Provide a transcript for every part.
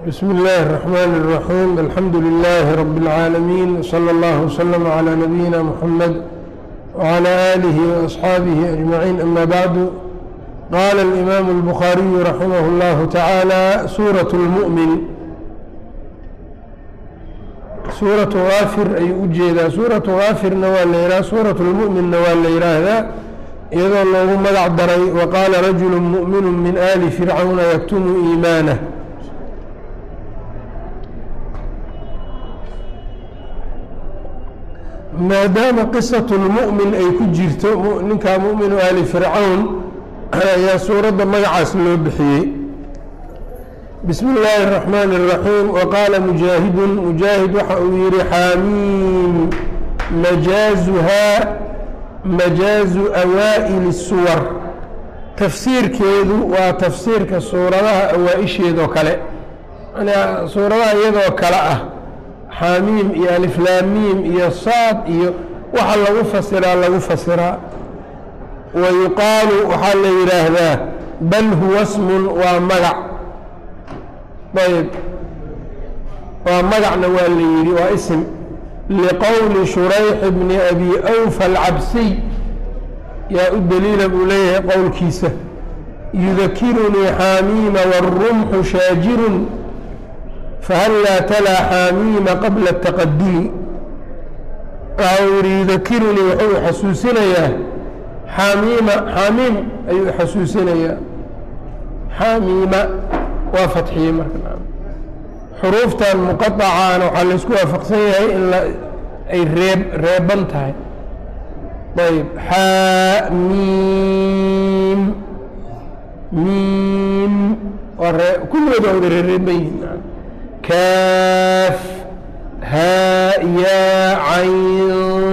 بسم الله الرحمن الرحيم الحمد لله رب العالمين صلى الله وسلم على نبينا محمد وعلى آله وأصحابه أجمعين أما بعد قال الإمام البخاري رحمه الله تعالى سورة المؤمن سورة غافر أي ujeedaa suuraة غاafirna waa la yihah suuraة الmuؤminna waa la yidhaahdaa iyadoo loogu magac daray وqاala رaجuل مؤmiن min آli فircawna yktumu إimaanه maadaama qisaة الmuؤmin ay ku jirto ninkaa muؤminu ali fircawn ayaa suuradda magacaas loo bixiyey bsm اllaahi الرaحmn الرaحيim وqaala mujaahidu mujaahid waxa uu yihi xaamiim majaazuhaa majaazu awaa'ili الsuwar tafsiirkeedu waa tafsiirka suuradaha awaa-isheedoo kale suuradaha iyadoo kale ah xaamiim iyo aliflaamiim iyo saad iyo waxa lagu fasiraa lagu fasiraa wa yuqaalu waxaa la yidhaahdaa bal huwa smun waa magac ayb waa magacna waa la yidhi waa ism liqowli shurayx bni abi awfa alcabsiy yaa u daliila buu leeyahay qowlkiisa yudakirunii xaamiima wاrumxu shaajirun fahallaa talaa xaamiima qabla الtaqadumi waxa uu yihi yudakirunii wuxuu xasuusinayaa xaamiima xaamiim ayuu xasuusinayaa xaamiima waa fatxiyey marka xuruuftan muqaطacaana waxaa laysku waafaqsan yahay in ay reeb reeban tahay ayb xamiim miim waa ree kulligood waa wada reereeban yihin kaaf haa yaa cayn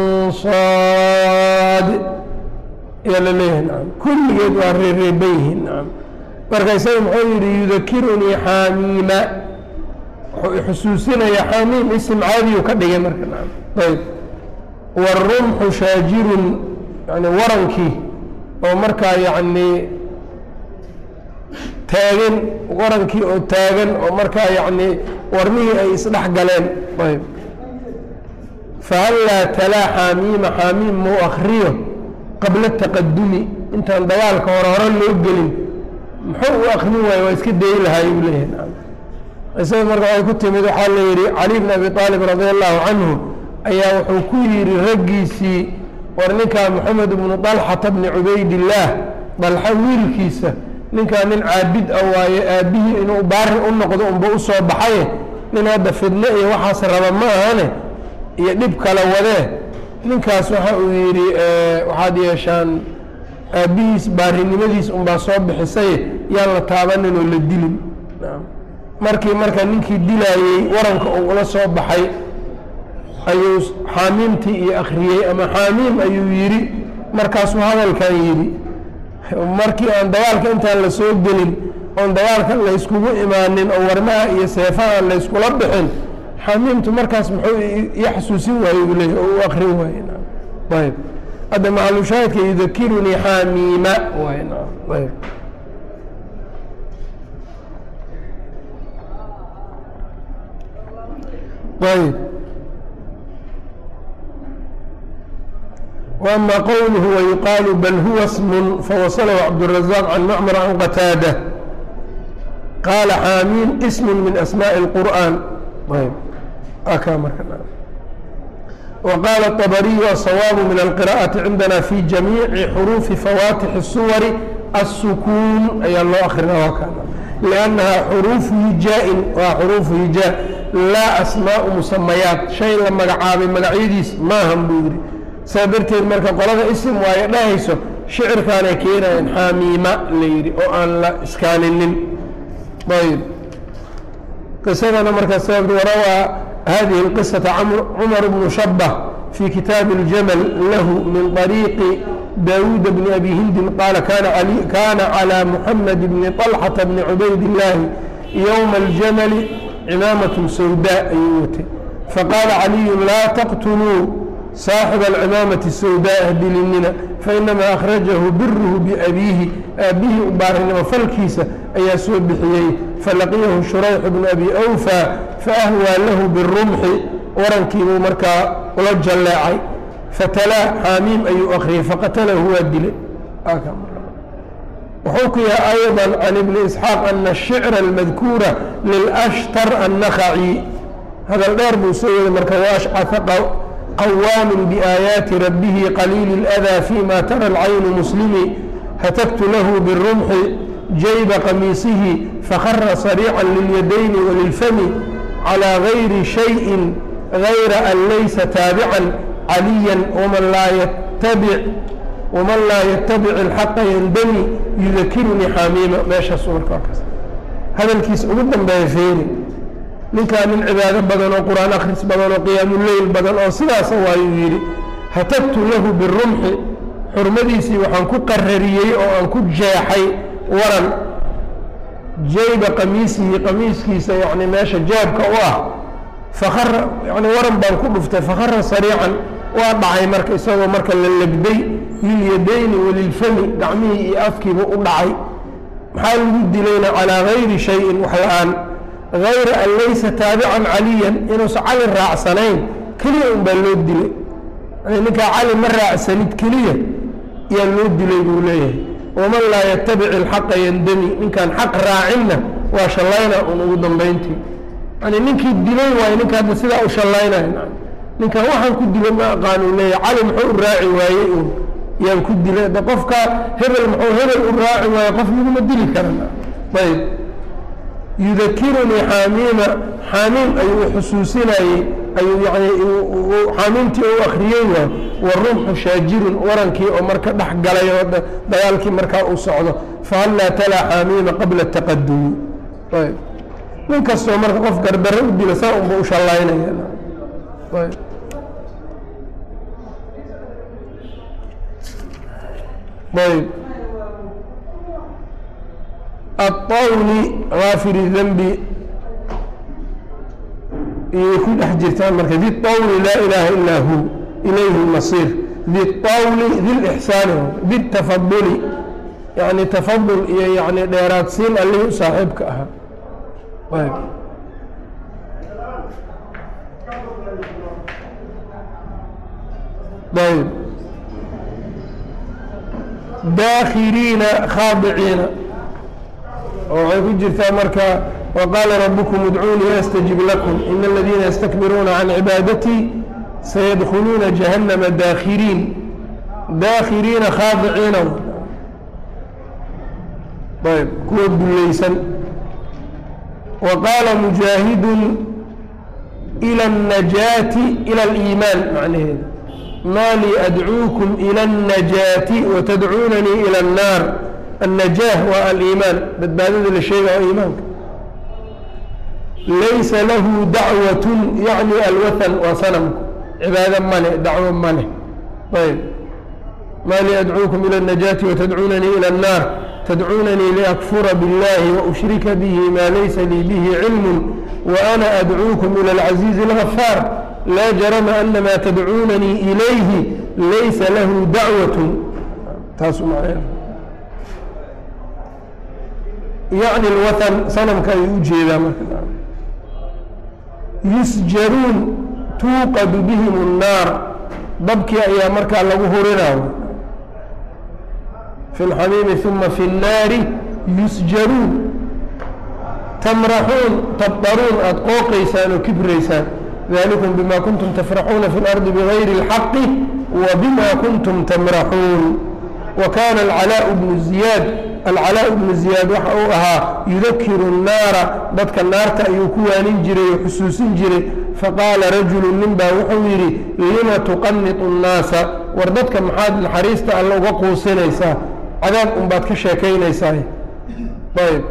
saad ayaa la leeyahay naam kulligeed waa reereeban yihiin naam marka isaga muxuu yidhi yudakirunii xaamiima wuxuu xusuusinayaa xaamiim isim caadiyu ka dhigay marka naam ayb wاrumxu shaajirun yani warankii oo markaa yacni taagan warankii oo taagan oo markaa yacni warmihii ay isdhex galeen ayb fahallaa talaa xaamiima xaamiim mau akriyo qabla taqadumi intaan dagaalka hore hore loo gelin muxuu u akrin waaye waa iska dayi lahaay uu leeyahay isaga marka waxay ku timid waxaa la yidhi cali bn abi aalib radi allahu canhu ayaa wuxuu ku yidhi raggiisii war ninkaa moxamed bnu dalxata bni cubaydillaah dalxa wiilkiisa ninkaa nin caabid a waaye aabbihii inuu baarin u noqdo unba u soo baxaye nin hadda fidne iyo waxaas raba ma ahane iyo dhib kala wadee ninkaas waxa uu yidhi waxaad yeeshaan aabbihiis baarinimadiis unbaa soo bixisaye yaan la taabanin oo la dilin markii marka ninkii dilaayey waranka uu ula soo baxay ayuu xaamiimtii iyo akhriyey ama xaamiim ayuu yidhi markaasuu hadalkan yidhi markii aan dagaalka intaan la soo gelin oon dagaalka layskugu imaanin oo warmaha iyo seefaha aan layskula bixin xaamiimtu markaas muxuu ii xasuusin waaye uu leeyahy oo u akrin waaye ayb hadda macalushaahidka yudakirunii xaamiima waay ayb ayb وأma qwlه ويuqاal bl huwa sm fawasله cabdالرaزاq can mcmr can qataadة qaala xaamiim sm min asmاء الqur'an وqاala الطbrي الصwاab min الqراءaةi cindna fi جamيiعi xruufi fawatix الsuwar الskuun ayaa loo akrina لأnnaha xruufu hijaa-in waa xruufu hijaa laa asmaaءu musamayaat shay la magacaabay magacyadiis maahan buu yidhi saa darteed marka qolada isim waayo dhahayso shicirkaanay keenayaan xaamiima la yidhi oo aan la iskaaninin ayb qisadana marka sabab warawaa hadihi اlqisaةa cumar bnu shabة fii kitaabi اljamal lahu min طariiqi daawuud bni abi hindin qaala kana calى muxamed bni طalxata bni cubayd illaahi ywma اljamali cimaamaة sawdaa ayuu watay faqaala caliyu laa taqtuluu saaxiba alcimaamati sawdaa hadilinina fainamaa akhrajahu biruhu biabiihi aabbihii u baarinimo falkiisa ayaa soo bixiyey falaqiyahu shurayx bnu abi awfa faahwaa lahu birumxi warankiibuu markaa ula jalleecay fatalaa xaamiim ayuu akhriyey faqatalahu waa dilay وxukiya أيضا عن بن إسحاaq أن الشhعر الmadkuura lلأshtar النkhaعي hadal dheer buu soo yeeday marka وأشcث qwاam بآيaaتi رabه qليل الأdى فيma tarى العayن مسلمi htkt lah بالرمح جayba qamiiصihi فkra صريعا لليدين وللفm عlى غayri شhayء غayra أn laysa taaبعا عalيا وmن laa yتبع wman laa ytabic اlxaqa yandami yudakirunii xaamiima meeshaasu marka kaas hadalkiisa ugu dambeeya feeri ninkaa nin cibaado badan oo qur-aan akhris badan oo qiyaamuleyl badan oo sidaasa waayuu yidhi hatabtu lahu birumxi xurmadiisii waxaan ku qarariyey oo aan ku jeexay waran jayba qamiisihi qamiiskiisa yani meesha jaabka u ah fakara yani waran baan ku dhuftay fakara sariican waa dhacay marka isagoo marka la legday lilyadayni walilfami gacmihii iyo afkiiba u dhacay maxaa lagu dilayna calaa gayri shayin wax la-aan gayra an laysa taabican caliyan inuusan cali raacsanayn keliya un baa loo dilay yani ninkaa cali ma raacsanid keliya yaa loo dilay buu leeyahay waman laa yatabic ilxaqa yandami ninkaan xaq raacinna waa shallayna un ugu dambayntii yani ninkii dilay waayo ninka hadda sidaa u shallaynaya ninkan waxaan ku dila ma aqaanu leeya cali muxuu u raaci waayey un yaan ku dilay de qofka hebel muxuu hebel u raaci waaye qof laguma dili karan ayb yudakirunii xaamiima xaamiim ayuu xusuusinayey ayuu yani xaamiimtii u akriyey waay warumxu shaajirun warankii oo marka dhex galay oo dagaalkii markaa uu socdo fahallaa talaa xaamiima qabla taqadumi ayb nin kastoo marka qof gardaro u dila saa unba u shallaynaya ayb aلطawli gaafir الdnbi iyay ku dhex jirtaan marka di طawli laa ilaha ilaa hu ilayhi اlmasir di طawli di lإxsaani di tafaduli yani tafadul iyo yani dheeraadsiin allihii u saaxiibka ahaa ayb ayb daakhiriina khaadiciina oo waxay ku jirtaa marka waqaala rabukum udcuunii astajib lakum ina aladiina yastakbiruuna can cibaadatii sayadkhuluuna jahannama daakhiriin daakhiriina khaadiciina ayb kuwa dulaysan wa qaala mujaahidun ila الnajaati ila اliimaan macnaheeda ma lii adcuukum ilى الnajaati watadcuunanii ilى الnaar الnajaah waa aliimaan badbaadada la sheega oo iimaanka laysa lahu dacwat yacni alwathan waa sanamku cibaado male dacwo male ayb ma lii adcuukum ilى الnajaati watadcuunanii ilى الnaar tadcuunanii liakfura biاllahi waushrika bihi ma laysa lii bihi cilm وأna adcuukum ilى الcaزiizi الغafaar laa jarama ana maa tadcuunanii ilayhi laysa lahu dacwaة taasu macnaa yacni اlwathan sanamka ayuu u jeedaa marka yusjaruun tuuqadu bihim الnaar dabkii ayaa markaa lagu hurinaayo fi اlxamiimi ثuma fi الnaari yusjaruun tamraxuun tabdaruun aada qooqaysaan oo kibraysaan dalikum bima kuntum tafraxuuna fi اlardi bigayri اlxaqi wa bima kuntum tamraxuun wa kana alcalaaء bnu ziyaad alcalaaء bnu ziyaad waxa uu ahaa yudakiru الnaara dadka naarta ayuu ku waanin jiray oo xusuusin jiray faqaala rajulu nin baa wuxuu yidhi lima tuqanitu الnaasa war dadka maxaad naxariista alla uga quusinaysaa cadaab unbaad ka sheekaynaysaa ayb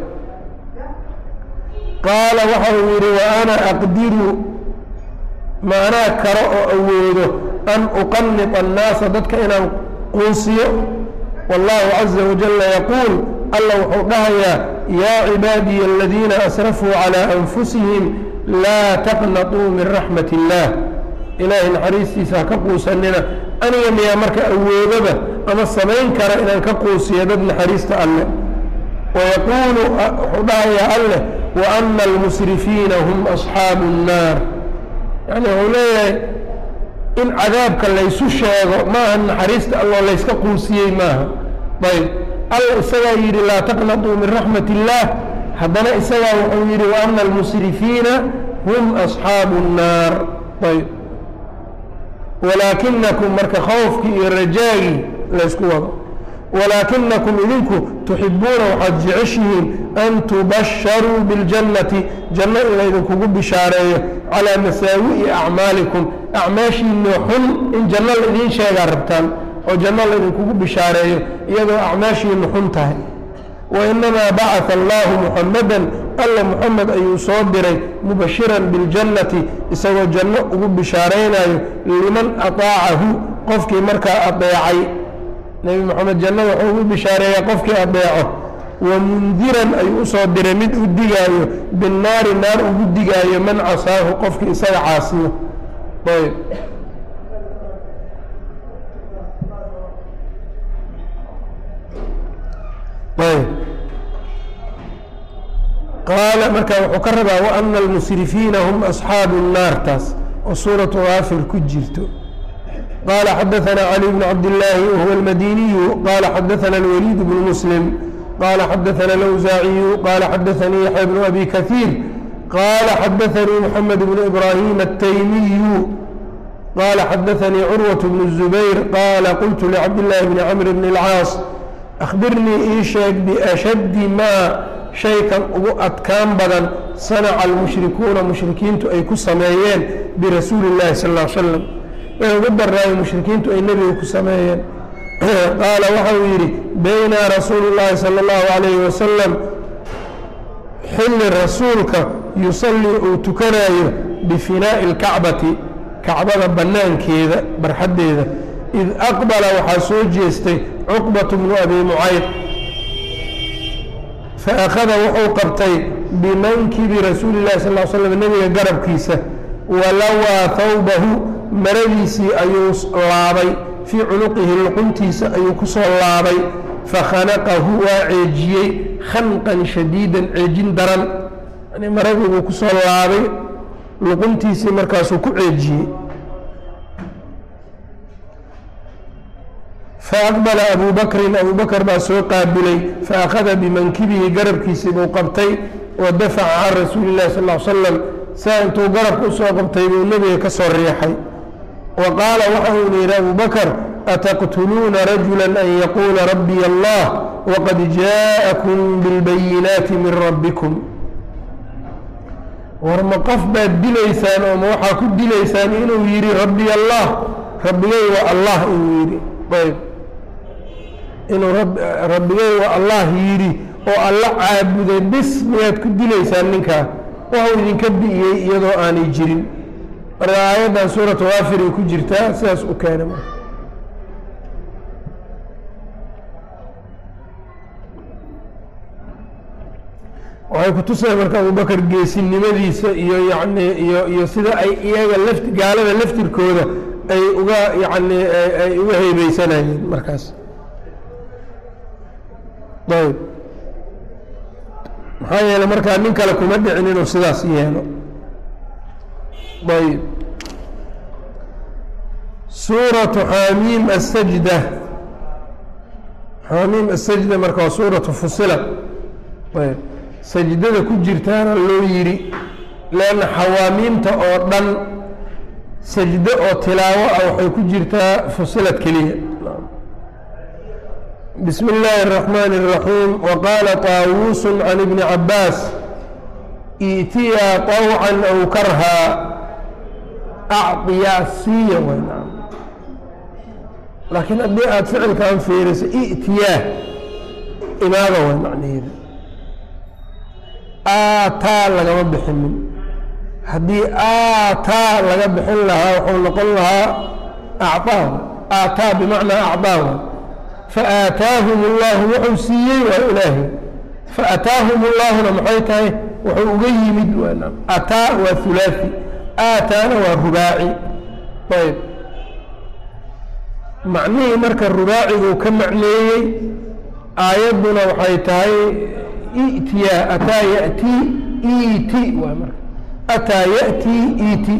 qaala waxa uu yidhi wa ana aqdiru ma anaa karo oo awoodo an uqanita annaasa dadka inaan quusiyo wallahu caza wajalla yaquul alla wuxuu dhahayaa yaa cibaadiya aladiina asrafuu calىa anfusihim laa taqnatuu min raxmat اllah ilaahay naxariistiisa ha ka quusanina aniga miyaa marka awoodaba ama samayn kara inaan ka quusiyo dad naxariista alleh wayaquulu wuxuu dhahayaa alleh wa ana almusrifiina hum asxaabu الnaar yani wuxuu leeyahay in cadaabka laysu sheego maaha naxariista alloo layska quusiyey maaha ayb alla isagaa yidhi laa taqnatuu min raxmat اllah haddana isagaa wuxuu yidhi wa ana almusrifiina hum asxaabu الnaar ayb walaakinakum marka khawfkii iyo rajaagii laysku wado walaakinakum idinku tuxibuuna waxaad jeceshihiin an tubasharuu biاljannati janno in laydinkugu bishaareeyo calaa masaawi'i acmaalikum acmaashiinoo xun in janno laidiin sheegaa rabtaan oo janno laydinkugu bishaareeyo iyadoo acmaashiinu xun tahay wainamaa bacaa allahu muxamadan alla muxamed ayuu soo diray mubashiran biاljannati isagoo janno ugu bishaaraynayo liman aطaacahu qofkii markaa adeecay nebi moxamed jannada wuxuu ugu bishaareeyaa qofkii adeeco wamundiran ayuu usoo diray mid u digaayo binnaari naar ugu digaayo man casaahu qofkii isaga caasiyo ayb ayb qaala marka wuxuu ka rabaa waana almusrifiina hum asxaabu الnaar taas oo suuratu gaafir ku jirto qala xadaثna cali bn cabdالlaahi wahuwa اlmadiniyu qala xadaثna اlwaliid bn muslim qala xadaثna اlawsaaciyu qala xadaثanii yaxya bn abi kaثiir qala xadaثanii mxamed bn ibrahim الtaymiyu qala xadaثanii curwaة bn الزubayr qala qultu lcabdالlahi bni cmr bn اlcaas akhbirnii ii sheeg biashaddi maa shaykan ugu adkaan badan sanaca almushrikuuna mushrikiintu ay ku sameeyeen birasuuli اllahi sal ا l slam way ugu daraayo mushrikiintu ay nebiga ku sameeyeen qaala waxa uu yidhi baynaa rasuulu اllahi salى اllahu alayhi wasalam xilli rasuulka yusallii uu tukanayo bifinaa'i اlkacbati kacbada bannaankeeda barxaddeeda id aqbala waxaa soo jeestay cuqbatu bnu abi mucayd faakhada wuxuu qabtay bimankibi rasuuli اllahi sal l slam nebiga garabkiisa walawaa hawbahu maradiisii ayuu laabay fii cunuqihi luquntiisa ayuu ku soo laabay fakhanaqahu waa ceejiyey khanqan shadiidan ceejin daran yani maradii buu ku soo laabay luquntiisii markaasuu ku ceejiyey faaqbala abu bakrin abu bakr baa soo qaabilay faakhada bimankibihi garabkiisii buu qabtay wa dafaca can rasuuli اllahi sal l slam saa intuu garabka usoo qabtay buu nebiga ka soo riixay wa qaala waxa uuna yidhi abu bakr ataqtuluuna rajula an yaquula rabbiy allah waqad jaaءakum biاlbayinaati min rabbikum war ma qof baad dilaysaan oo ma waxaa ku dilaysaan inuu yidhi rabbiy allah rabbigay waa allah inuu yidhi ayb inuu rabbigay waa allah yidhi oo alla caabuday bis miyaad ku dilaysaan ninkaa waxuu idinka bi'iyey iyadoo aanay jirin marka aayaddan suuratu waafiray ku jirtaa sidaas u keenay marka waxay kutusaya marka abubakar geesinimadiisa iyo yacni iyo iyo sida ay iyaga lafti gaalada laftirkooda ay uga yacni ay uga heybeysanayeen markaas ayb maxaa yeeley markaa nin kale kuma dhicin inuu sidaas yeelo ayb suuratu xaamiim asajda xaamiim asajda marka waa suuratu fusila ayb sajdada ku jirtaana loo yidhi leanna xawaamiimta oo dhan sajdo oo tilaawo ah waxay ku jirtaa fusilad keliya bismi اllaahi الرaxmaan الraxiim waqaala طaawuusu can ibni cabaas iitiyaa طawcan aw karhaa acطiyaa siiya waynam laakiin haddii aada ficilkan fiiriso i'tiyaa imaada way macnaheeda aataa lagama bixinin haddii aataa laga bixin lahaa wuxuu noqon lahaa acطaa aataa bimacnaa acطaa faataahum اllahu wuxuu siiyey waa ilaahay faataahum اllahuna maxay tahay wuxuu uga yimid ataa waa hulaaثi aataana waa rubaaci ayb macnihii marka rubaaciguu ka macneeyey aayadduna waxay tahay itiyaa ataa yatii iti waay marka ataa yatii iti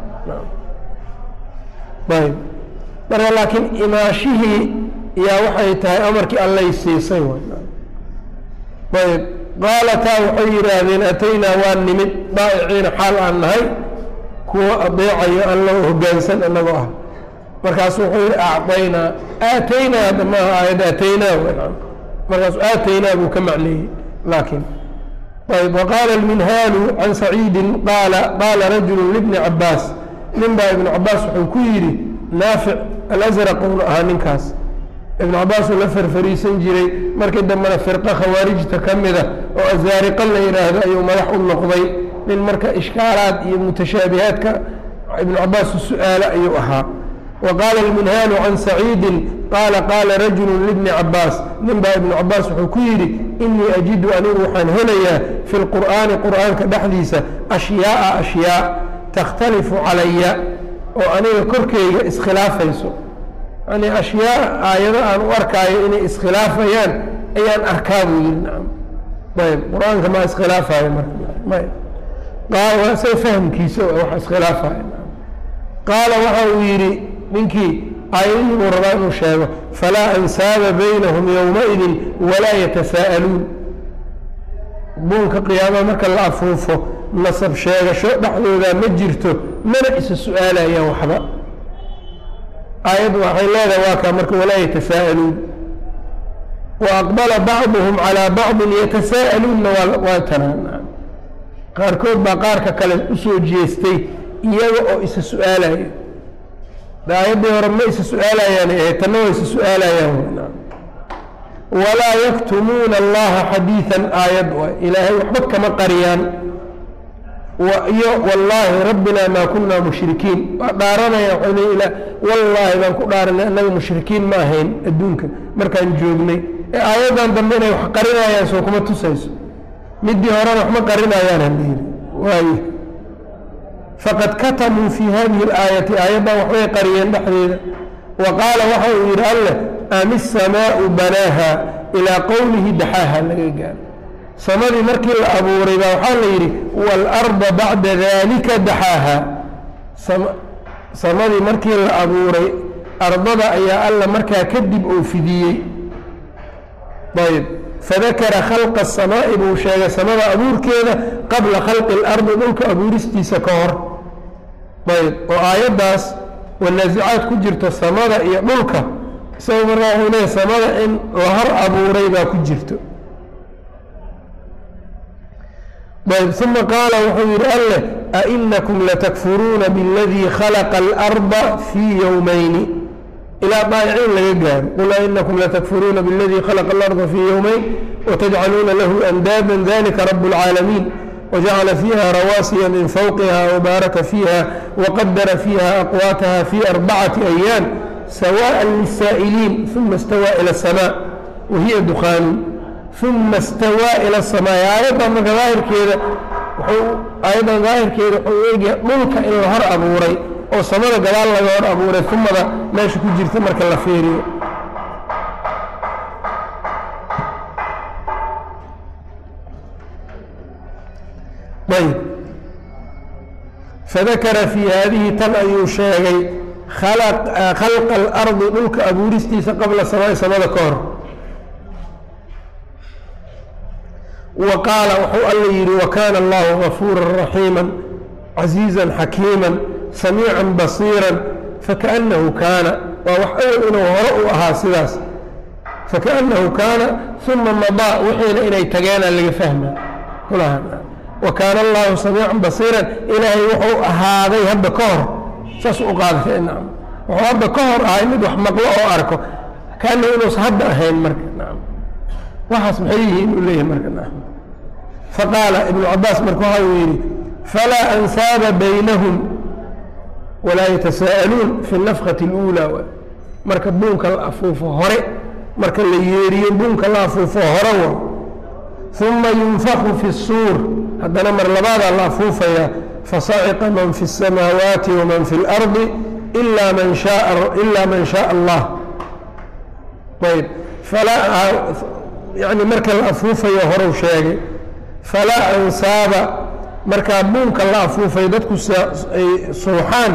ayb marka laakiin imaashihii yaa waxay tahay amarkii allay siisay ayb qaalataa waxay yidhaahdeen ataynaa waa nimid daa'iciina xaal aan nahay kuwa adeecayo alla hoggaansan annagoo ah markaasu wuxuu yihi acطaynaa aataynaa hadda maaha aayad aataynaa markaasu aataynaa buu ka macneeyey laakiin ayb waqaala alminhaalu can saciidin qaala qaala rajulu libni cabaas nin baa ibnu cabaas wuxuu ku yidhi naafic alasraq uuna ahaa ninkaas ibnu cabaas uu la farfariisan jiray markii dambena firqa khawaarijta ka mida oo azaariqa la yidhaahdo ayuu madax u noqday nin marka ishkaalaad iyo mutashaabihaadka ibnu cabaas u su-aalo ayuu ahaa wa qaala alminhaalu can saciidin qaala qaala rajulu libni cabaas nin baa ibnu cabaas wuxuu ku yidhi inii ajidu anigu waxaan helayaa fi lqur'aani qur'aanka dhexdiisa ashyaaa ashyaa takhtalifu calaya oo aniga korkeyga iskhilaafayso yani ashyaa aayado aan u arkaayo inay iskhilaafayaan ayaan arkaa buu yidhi nacam ayb qur-aanka maa iskhilaafayo marka say fahmkiisa wax iskhilaafaya qaala waxa uu yidhi ninkii aayadihii buu rabaa inuu sheego falaa ansaaba baynahum yowmaidin walaa yatasaa'aluun buunka qiyaamaha marka la afuufo nasab sheegasho dhexdooda ma jirto mana isa su-aalayaan waxba aayaddu waxay leedahay waa kaa marka walaa yatasaa'aluun wa aqbala bacduhum calaa bacdin yatasaa'aluunna waa tanaan qaarkood baa qaarka kale usoo jeestay iyaga oo isa su-aalayo aayaddii hore ma isa su-aalayaan ahayd tanna waa isa su-aalayaan walaa yaktumuuna allaha xadiidan aayad waay ilaahay waxba kama qariyaan iyo wallaahi rabbina maa kunaa mushrikiin waa dhaaranaya waxay leey ila wallaahi baan ku dhaaranay annaga mushrikiin ma ahayn adduunka markaan joognay ee aayaddan dambe inay wax qarinayaan soo kuma tusayso midii horena waxma qarinayaan halayidhi waaye faqad katamuu fii hadihi اlaayati aayaddan waxbay qariyeen dhexdeeda wa qaala waxa uu yidhi alleh am isamaau banaaha ilaa qowlihi daxaaha laga gaaro samadii markii la abuuray baa waxaa la yidhi waalarda bacda dalika daxaaha samadii markii la abuuray ardada ayaa alla markaa kadib uu fidiyey ayb fadakara khalqa asamaa'i buu sheegay samada abuurkeeda qabla khalqi اlardi dhulka abuuristiisa ka hor ayb oo aayaddaas wanaasicaad ku jirto samada iyo dhulka isaga markaa wuxuu leeyahy samada in la hor abuuray baa ku jirto ayb uma qaala wuxuu yidhi alleh ainakum latakfuruuna biاladii khalaqa اlarda fii yowmayni ilaa daayiciin laga gaaro qul ainakum latakfuruuna biاladii khalaqa اlarda fii yowmayn watajcaluuna lahu andaada dalika rab اlcaalamiin wajacala fiiha rawaasiya min fawqiha wbaaraka fiiha waqadara fiiha aqwaataha fii arbacati ayaam sawaءa liلsaa'iliin uma اstawaa ilى الsmاء wahiya dukhaanu uma اstawaa ilى الsmاء aayaddan marka daahirkeeda aayaddan daahirkeeda wuxuu eegaya dhulka in la hor abuuray oo samada gadaal laga hor abuuray umada meesha ku jirta marka la feeriyo ayb fadakara fii haadihi tan ayuu sheegay khalqa اlardi dhulka abuuristiisa qabla samaai samada ka hor wa qaala wuxuu alla yidhi wakaana allahu gafuura raxiima casiiza xakiima samiica basiira fakaأnahu kaana waa wax awel inuu hore u ahaa sidaas fakaأnahu kaana uma madaa wixiina inay tageena laga fahma wa kaana allahu samiican basiiran ilaahay wuxuu ahaaday hadda ka hor saas u qaadatay nacam wuxuu hadda ka hor ahay mid wax maqlo oo arko kaana inuusa hadda ahayn marka nacam waxaas maxay yihiin uu leeyahay marka nacam faqaala ibnu cabaas marka waxa uu yidhi falaa ansaaba baynahum walaa yatasaa'aluun fi nafkati اluulaa marka buunka la afuufo hore marka la yeeriyo buunka la afuufo hore wa uma yunfaku fi الsuur haddana mar labaadaa la afuufayaa fasaciqa man fi الsamaawaati waman fi اlardi ilaa man shaa ilaa man shaaa allah ayb falaa yani marka la afuufayo horu sheegay falaa ansaaba markaa buunka la afuufay dadku ay suuxaan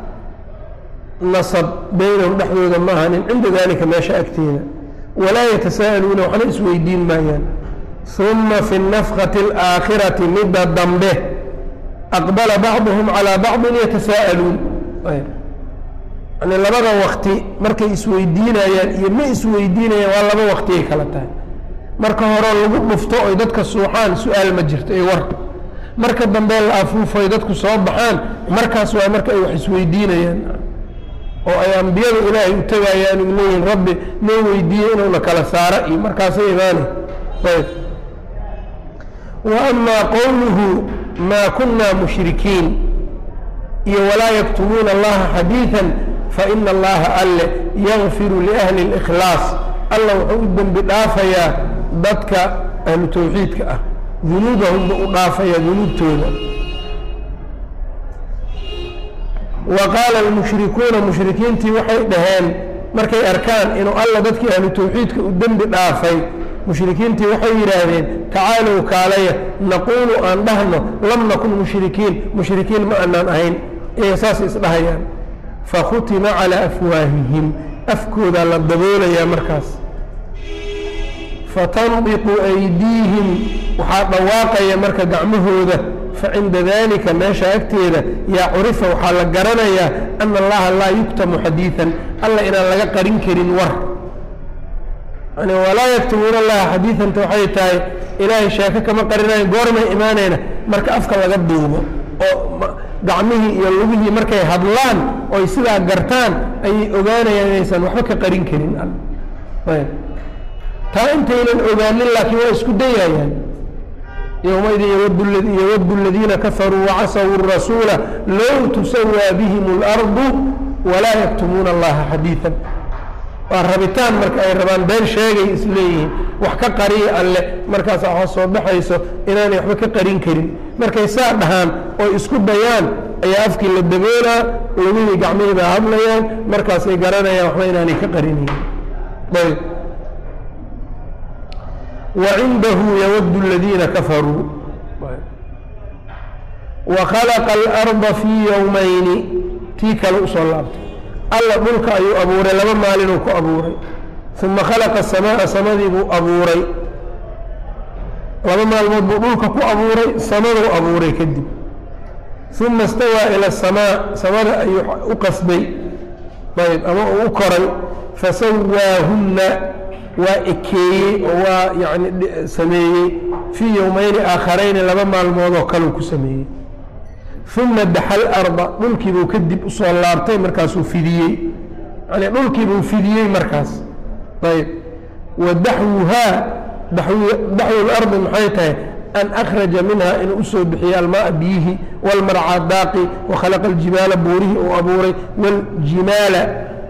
nasab baynahum dhexdooda ma ahanin cinda dalika meesha agteeda walaa yatasaa'aluuna waxna isweydiin maayaan uma fi nafkati alaakhirati midda dambe aqbala bacduhum calaa bacdin yatasaa'aluun yani labada wakti markay isweydiinayaan iyo ma isweydiinayaan waa laba waktiyay kala tahay marka hore lagu dhufto oy dadka suuxaan su-aal ma jirto iyo war marka dambe la afuufoy dadku soo baxaan markaas waa marka ay wax isweydiinayaan oo ay ambiyada ilaahay u tegayaan u leeyihin rabbi noo weydiiye inuuna kala saara iyo markaasay imaanay ayb wa amaa qowluhu maa kunaa mushrikiin iyo walaa yaktumuuna allaha xadiiثa faina allaha alle yakfiru liahli اlإkhlaas alla wuxuu u dembi dhaafayaa dadka ahlu tawxiidka ah dunuubahum buu u dhaafayaa dunuubtooda wa qaala almushrikuuna mushrikiintii waxay dhaheen markay arkaan inuu alla dadkii ahlu tawxiidka u dembi dhaafay mushrikiintii waxay yidhaahdeen tacaalow kaalaya naquulu aan dhahno lam nakun mushrikiin mushrikiin ma aanaan ahayn iyaga saas isdhahayaan fakhutima calaa afwaahihim afkoodaa la daboolayaa markaas fatandiqu aydiihim waxaa dhawaaqaya marka gacmahooda facinda dalika meesha agteeda yaa curifa waxaa la garanayaa ana allaha laa yuktamu xadiidan alla inaan laga qarin karin war yani walaa yaktumuuna allaha xadiidanta waxay tahay ilaahay sheeko kama qarinayo goormay imaanayna marka afka laga duubo oo gacmihii iyo lugihii markay hadlaan oy sidaa gartaan ayay ogaanayaan inaysan waxba ka qarin karin ayb taa intaynan ogaanin laakiin waa isku dayayaan yowmaidin yawadu aladiina kafaruu wacasawu rasuula low tusawaa bihim اlardu walaa yaktumuuna allaha xadiiثa waa rabitaan marka ay rabaan been sheegay isleeyihiin wax ka qariya alle markaas waxa soo baxayso inaanay waxba ka qarin karin markay saa dhahaan oo isku dayaan ayaa afkii la daboolaa lugihii gacmihii baa hadlayaan markaasay garanayaan waxba inaanay ka qarinayn ayb wacindahu yawadu aladiina kafaruu wakhalaqa alarda fii yowmayni tii kale usoo laabtay alla dhulka ayuu abuuray laba maalinuu ku abuuray uma khalaqa asamaa samadii buu abuuray laba maalmood buu dhulka ku abuuray samaduu abuuray kadib uma istawaa ila asamaa samada ayuu u qasbay ayb ama uu u koray fasawaahunna waa ekeeyey oo waa yani sameeyey fii yowmayni aakharayni laba maalmood oo kaleu ku sameeyey uma daxal arda dhulkiibuu kadib usoo laabtay markaasuu fidiyey yani dhulkiibuu fidiyey markaas ayb wa daxwuhaa daxwu lardi maxay tahay an akhraja minha inuu usoo bixiye almaaa biyihi walmarcaa daaqi wakhalaqa aljibaala buurihii uu abuuray wljimaala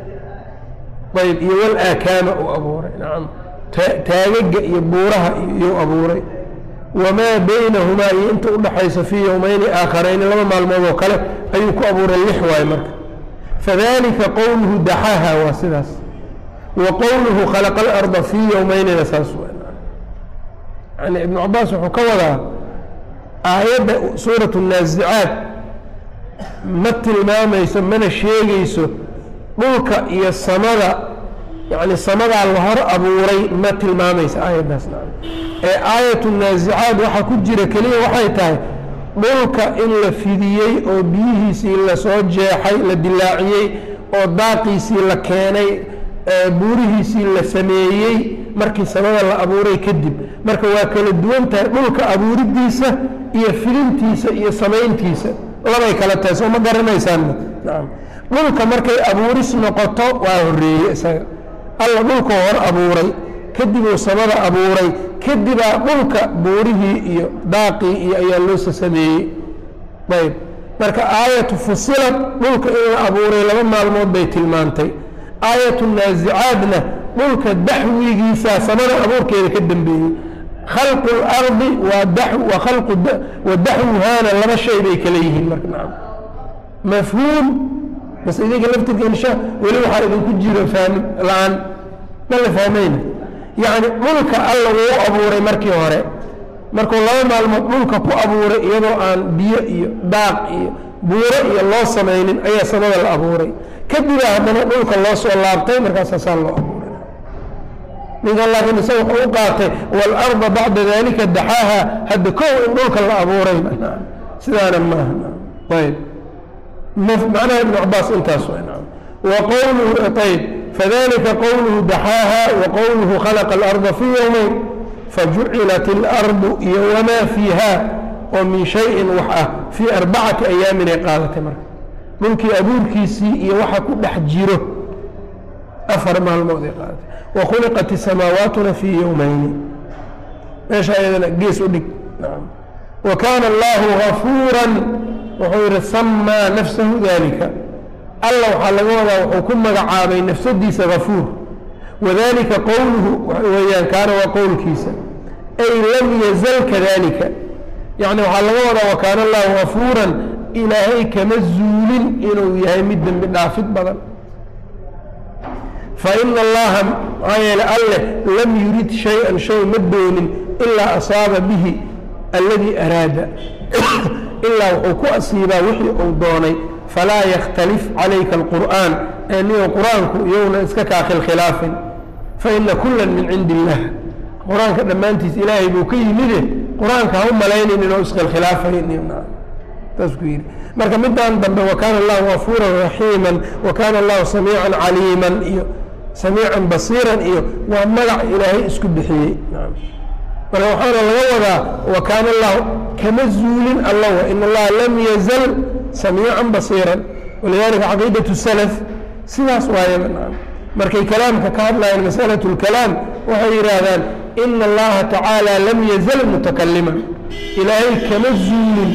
ayb iyo walaakaama uu abuuray nacam taagaga iyo buuraha iyuu abuuray wamaa baynahumaa iyo inta udhaxaysa fii yowmayni aakharayni laba maalmood oo kale ayuu ku abuuray lix waay marka fadalika qowluhu daxaaha waa sidaas wa qowluhu khalaqa alarda fii yowmaynina saas yani ibnu cabaas wuxuu ka wadaa aayadda suurat naasicaad ma tilmaamayso mana sheegayso dhulka iyo samada yani samadaa la hor abuuray ma tilmaamaysa aayaddaas ee aayatu naasicaad waxaa ku jira keliya waxay tahay dhulka in la fidiyey oo biyihiisii lasoo jeexay la dilaaciyey oo daaqiisii la keenay buurihiisii la sameeyey markii samada la abuuray kadib marka waa kala duwan tahay dhulka abuuridiisa iyo fidintiisa iyo samayntiisa labay kala tahay soo ma garanaysaanna nacam dhulka markay abuuris noqoto waa horeeye isaga alla dhulka hor abuuray kadibuu samada abuuray kadibaa dhulka buurihii iyo daaqii iyo ayaa loosa sameeyey ayb marka aayatu fusilad dhulka in la abuuray laba maalmood bay tilmaantay aayatu naasicaadna dhulka daxwigiisaa samada abuurkeeda ka dambeeyey khalqu اlardi wa daxwuhaana laba shay bay kala yihiin marka nacam mafhuum base idinka laftirka insha weli waxaa idinku jiro fahmi la-aan ma la fahmayna yacni dhulka alla wuu abuuray markii hore markuu laba maalmood dhulka ku abuuray iyadoo aan biyo iyo daaq iyo buuro iyo loo samaynin ayaa samada la abuuray kadibaa haddana dhulka loo soo laabtay markaasaa saa loo abuuray ninkan laakiin isaga wuxuu u qaatay waalarda bacda dalika daxaaha hadda kow in dhulka la abuuray sidaana maaha ayb macnaha ibn cabaas intaas waqowluhu ayb fadalika qowluhu daxaaha waqowluhu khalaqa alarda fii yowmeyn fajucilat اlardu iyo wamaa fiiha oo min shayin wax ah fii arbacati ayaamin ay qaadatay marka dhulkii abuurkiisii iyo waxa ku dhex jiro afar maalmood ay qaadatay wakhuliqat samaawaatuna fii yowmayni meesha ayadana gees u dhig wa kaana allahu gafuuran wuxuu yihi samaa nafsahu dalika alla waxaa laga wadaa wuxuu ku magacaabay nafsadiisa gafuur wadalika qowluhu weyaan kaana waa qowlkiisa ay lam yazal kadalika yani waxaa laga wadaa wakaana allahu gafuuran ilaahay kama zuulin inuu yahay mid dembi dhaafid badan faina allaha maxaa yeele alleh lam yurid shay-an shay ma doonin ilaa asaaba bihi alladii araada ilaa wuxuu ku asiibaa wixii uu doonay falaa yakhtalif calayka alqur'aan ee niyo qur-aanku iyowna iska kaa khilkhilaafin faina kula min cindi illah qur-aanka dhammaantiis ilaahay buu ka yimide qur-aanka ha u malaynin inuu iskhilkhilaafayntaas ku yidhi marka midaan dambe wakaana allahu gafuuran raxiiman wakaana allahu samiican caliiman iyo samiican basiiran iyo waa magac ilaahay isku bixiyey marka waxaana laga wadaa wakaana allahu kama zuulin allawa in allaha lam yazal samiican basiiran walidalika caqiidatu salaf sidaas waayaba markay kalaamka ka hadlayaan masalatu lkalaam waxay yidhaahdaan ina allaha tacaala lam yazal mutakaliman ilaahay kama zuulin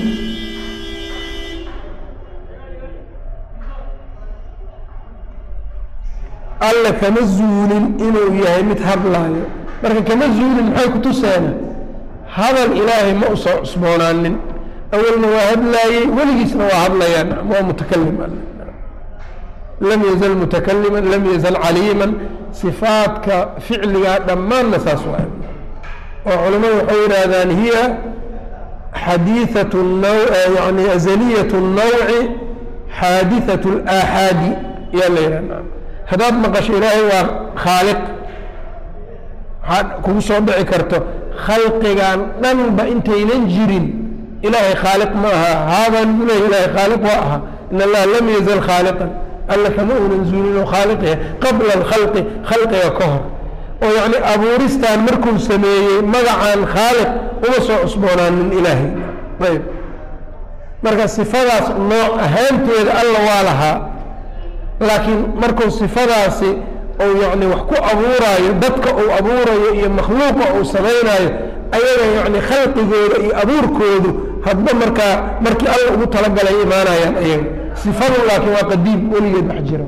alla kama zuulin inuu yahay mid hadlaayo marka kama zuulin maxay ku tuseena hadal ilaahay ma u soo cusboonaanin awalna waa hadlaayey weligiisna waa hadlayaan waa mutakalim lam yazal mutakaliman lam yazal caliiman sifaadka ficligaa dhammaanna saas waay oo culimmadu waxay yidhaahdaan hiya xadiiثaة yani azaliyaة الnawci xaadiثaة الآxaadi yaa la yidhahda haddaad maqasho ilaahay waa khaaliq waxaad kugu soo dhici karto khalqigan dhanba intaynan jirin ilaahay khaaliq ma aha haadaan u leeya ilahay khaaliq waa aha in allaha lam yazal khaaliqan alla kama uunan zuulin oo khaaliqya qabla alkhalqi khalqiga ka hor oo yacni abuuristaan markuu sameeyey magacaan khaaliq uma soo cusboonaanin ilaahay ayb marka sifadaas nooc ahaanteeda alla waa lahaa laakiin markuu sifadaasi ou yacni wax ku abuuraayo dadka uu abuurayo iyo makhluuqa uu samaynaayo ayaga yacni khalqigooda iyo abuurkoodu hadba markaa markii alla ugu talagalay imaanayaan ayaga sifadu laakiin waa qadiim weligeed wax jira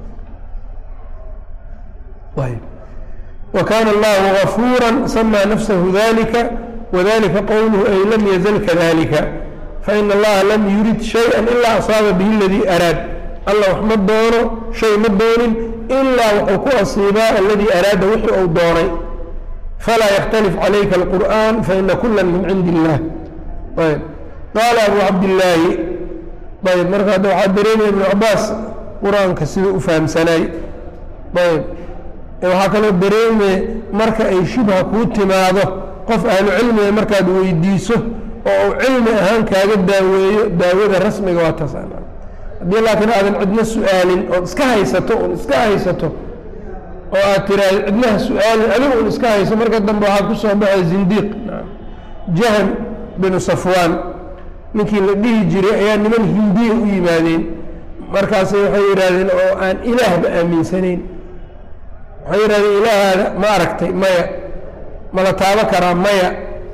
وkاn الlه غفوuرا سmى نفسه ذلika وذلika qwله ay lm yزل kذلika faإن الlaha lm yurid شhayئا إlا أصاaba bه اladي أrاad alla wax ma doono shay ma doonin ilaa wuxuu ku asiibaa aladii araada wixii uu doonay falaa ykتلف عalayka القur'an faإna kula min cindi الlah ayb qaala abu cabdالlaahi ayb marka hadda waxaa dareemaya iبن cabaas qur-aanka siduu u fahamsanaay ayb waxaa kaloo dareemaya marka ay shubha kuu timaado qof ahlu cilmiga markaad weydiiso oo uu cilmi ahaan kaaga daaweeyo daawada rasmiga waa taas haddii laakiin aadan cidna su-aalin ood iska haysato un iska haysato oo aad tiraahdo cidnaha su-aalin adigu un iska hayso marka dambe waxaa ku soo baxay zindiiq jahm binu safwaan ninkii la dhihi jiray ayaa niman hindiya u yimaadeen markaasay waxay yidhaahdeen oo aan ilaahba aaminsanayn waxay yidhahdeen ilaahaada ma aragtay maya ma la taabo karaa maya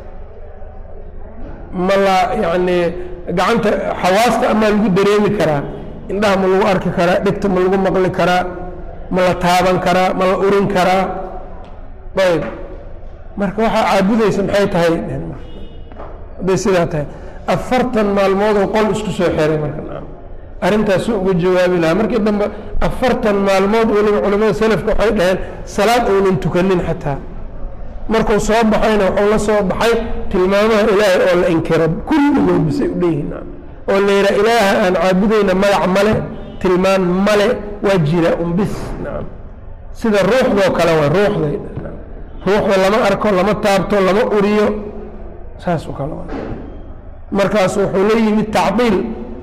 ma la yacni gacanta xawaasta amaa lagu dareemi karaa indhaha ma lagu arki karaa dhegta ma lagu maqli karaa ma la taaban karaa ma la urin karaa ayb marka waxaa caabudaysa maxay tahay hadday sidaa tahay afartan maalmoodoo qol isku soo xiray marka arrintaasu uga jawaabi lahaa markii dambe afartan maalmood weliba culamada selafka waxay dhaheen salaad uunan tukanin xataa markuu soo baxayna wuxuu la soo baxay tilmaamaha ilaahay oo la inkiro kulligood bisay u dheyihiin oo la yidhaha ilaaha aan caabudayna magac male tilmaan male waa jira un bis nacam sida ruuxdoo kale waa ruuxday ruuxda lama arko lama taabto lama uriyo saas oo kale waa markaas wuxuu la yimid tacdiil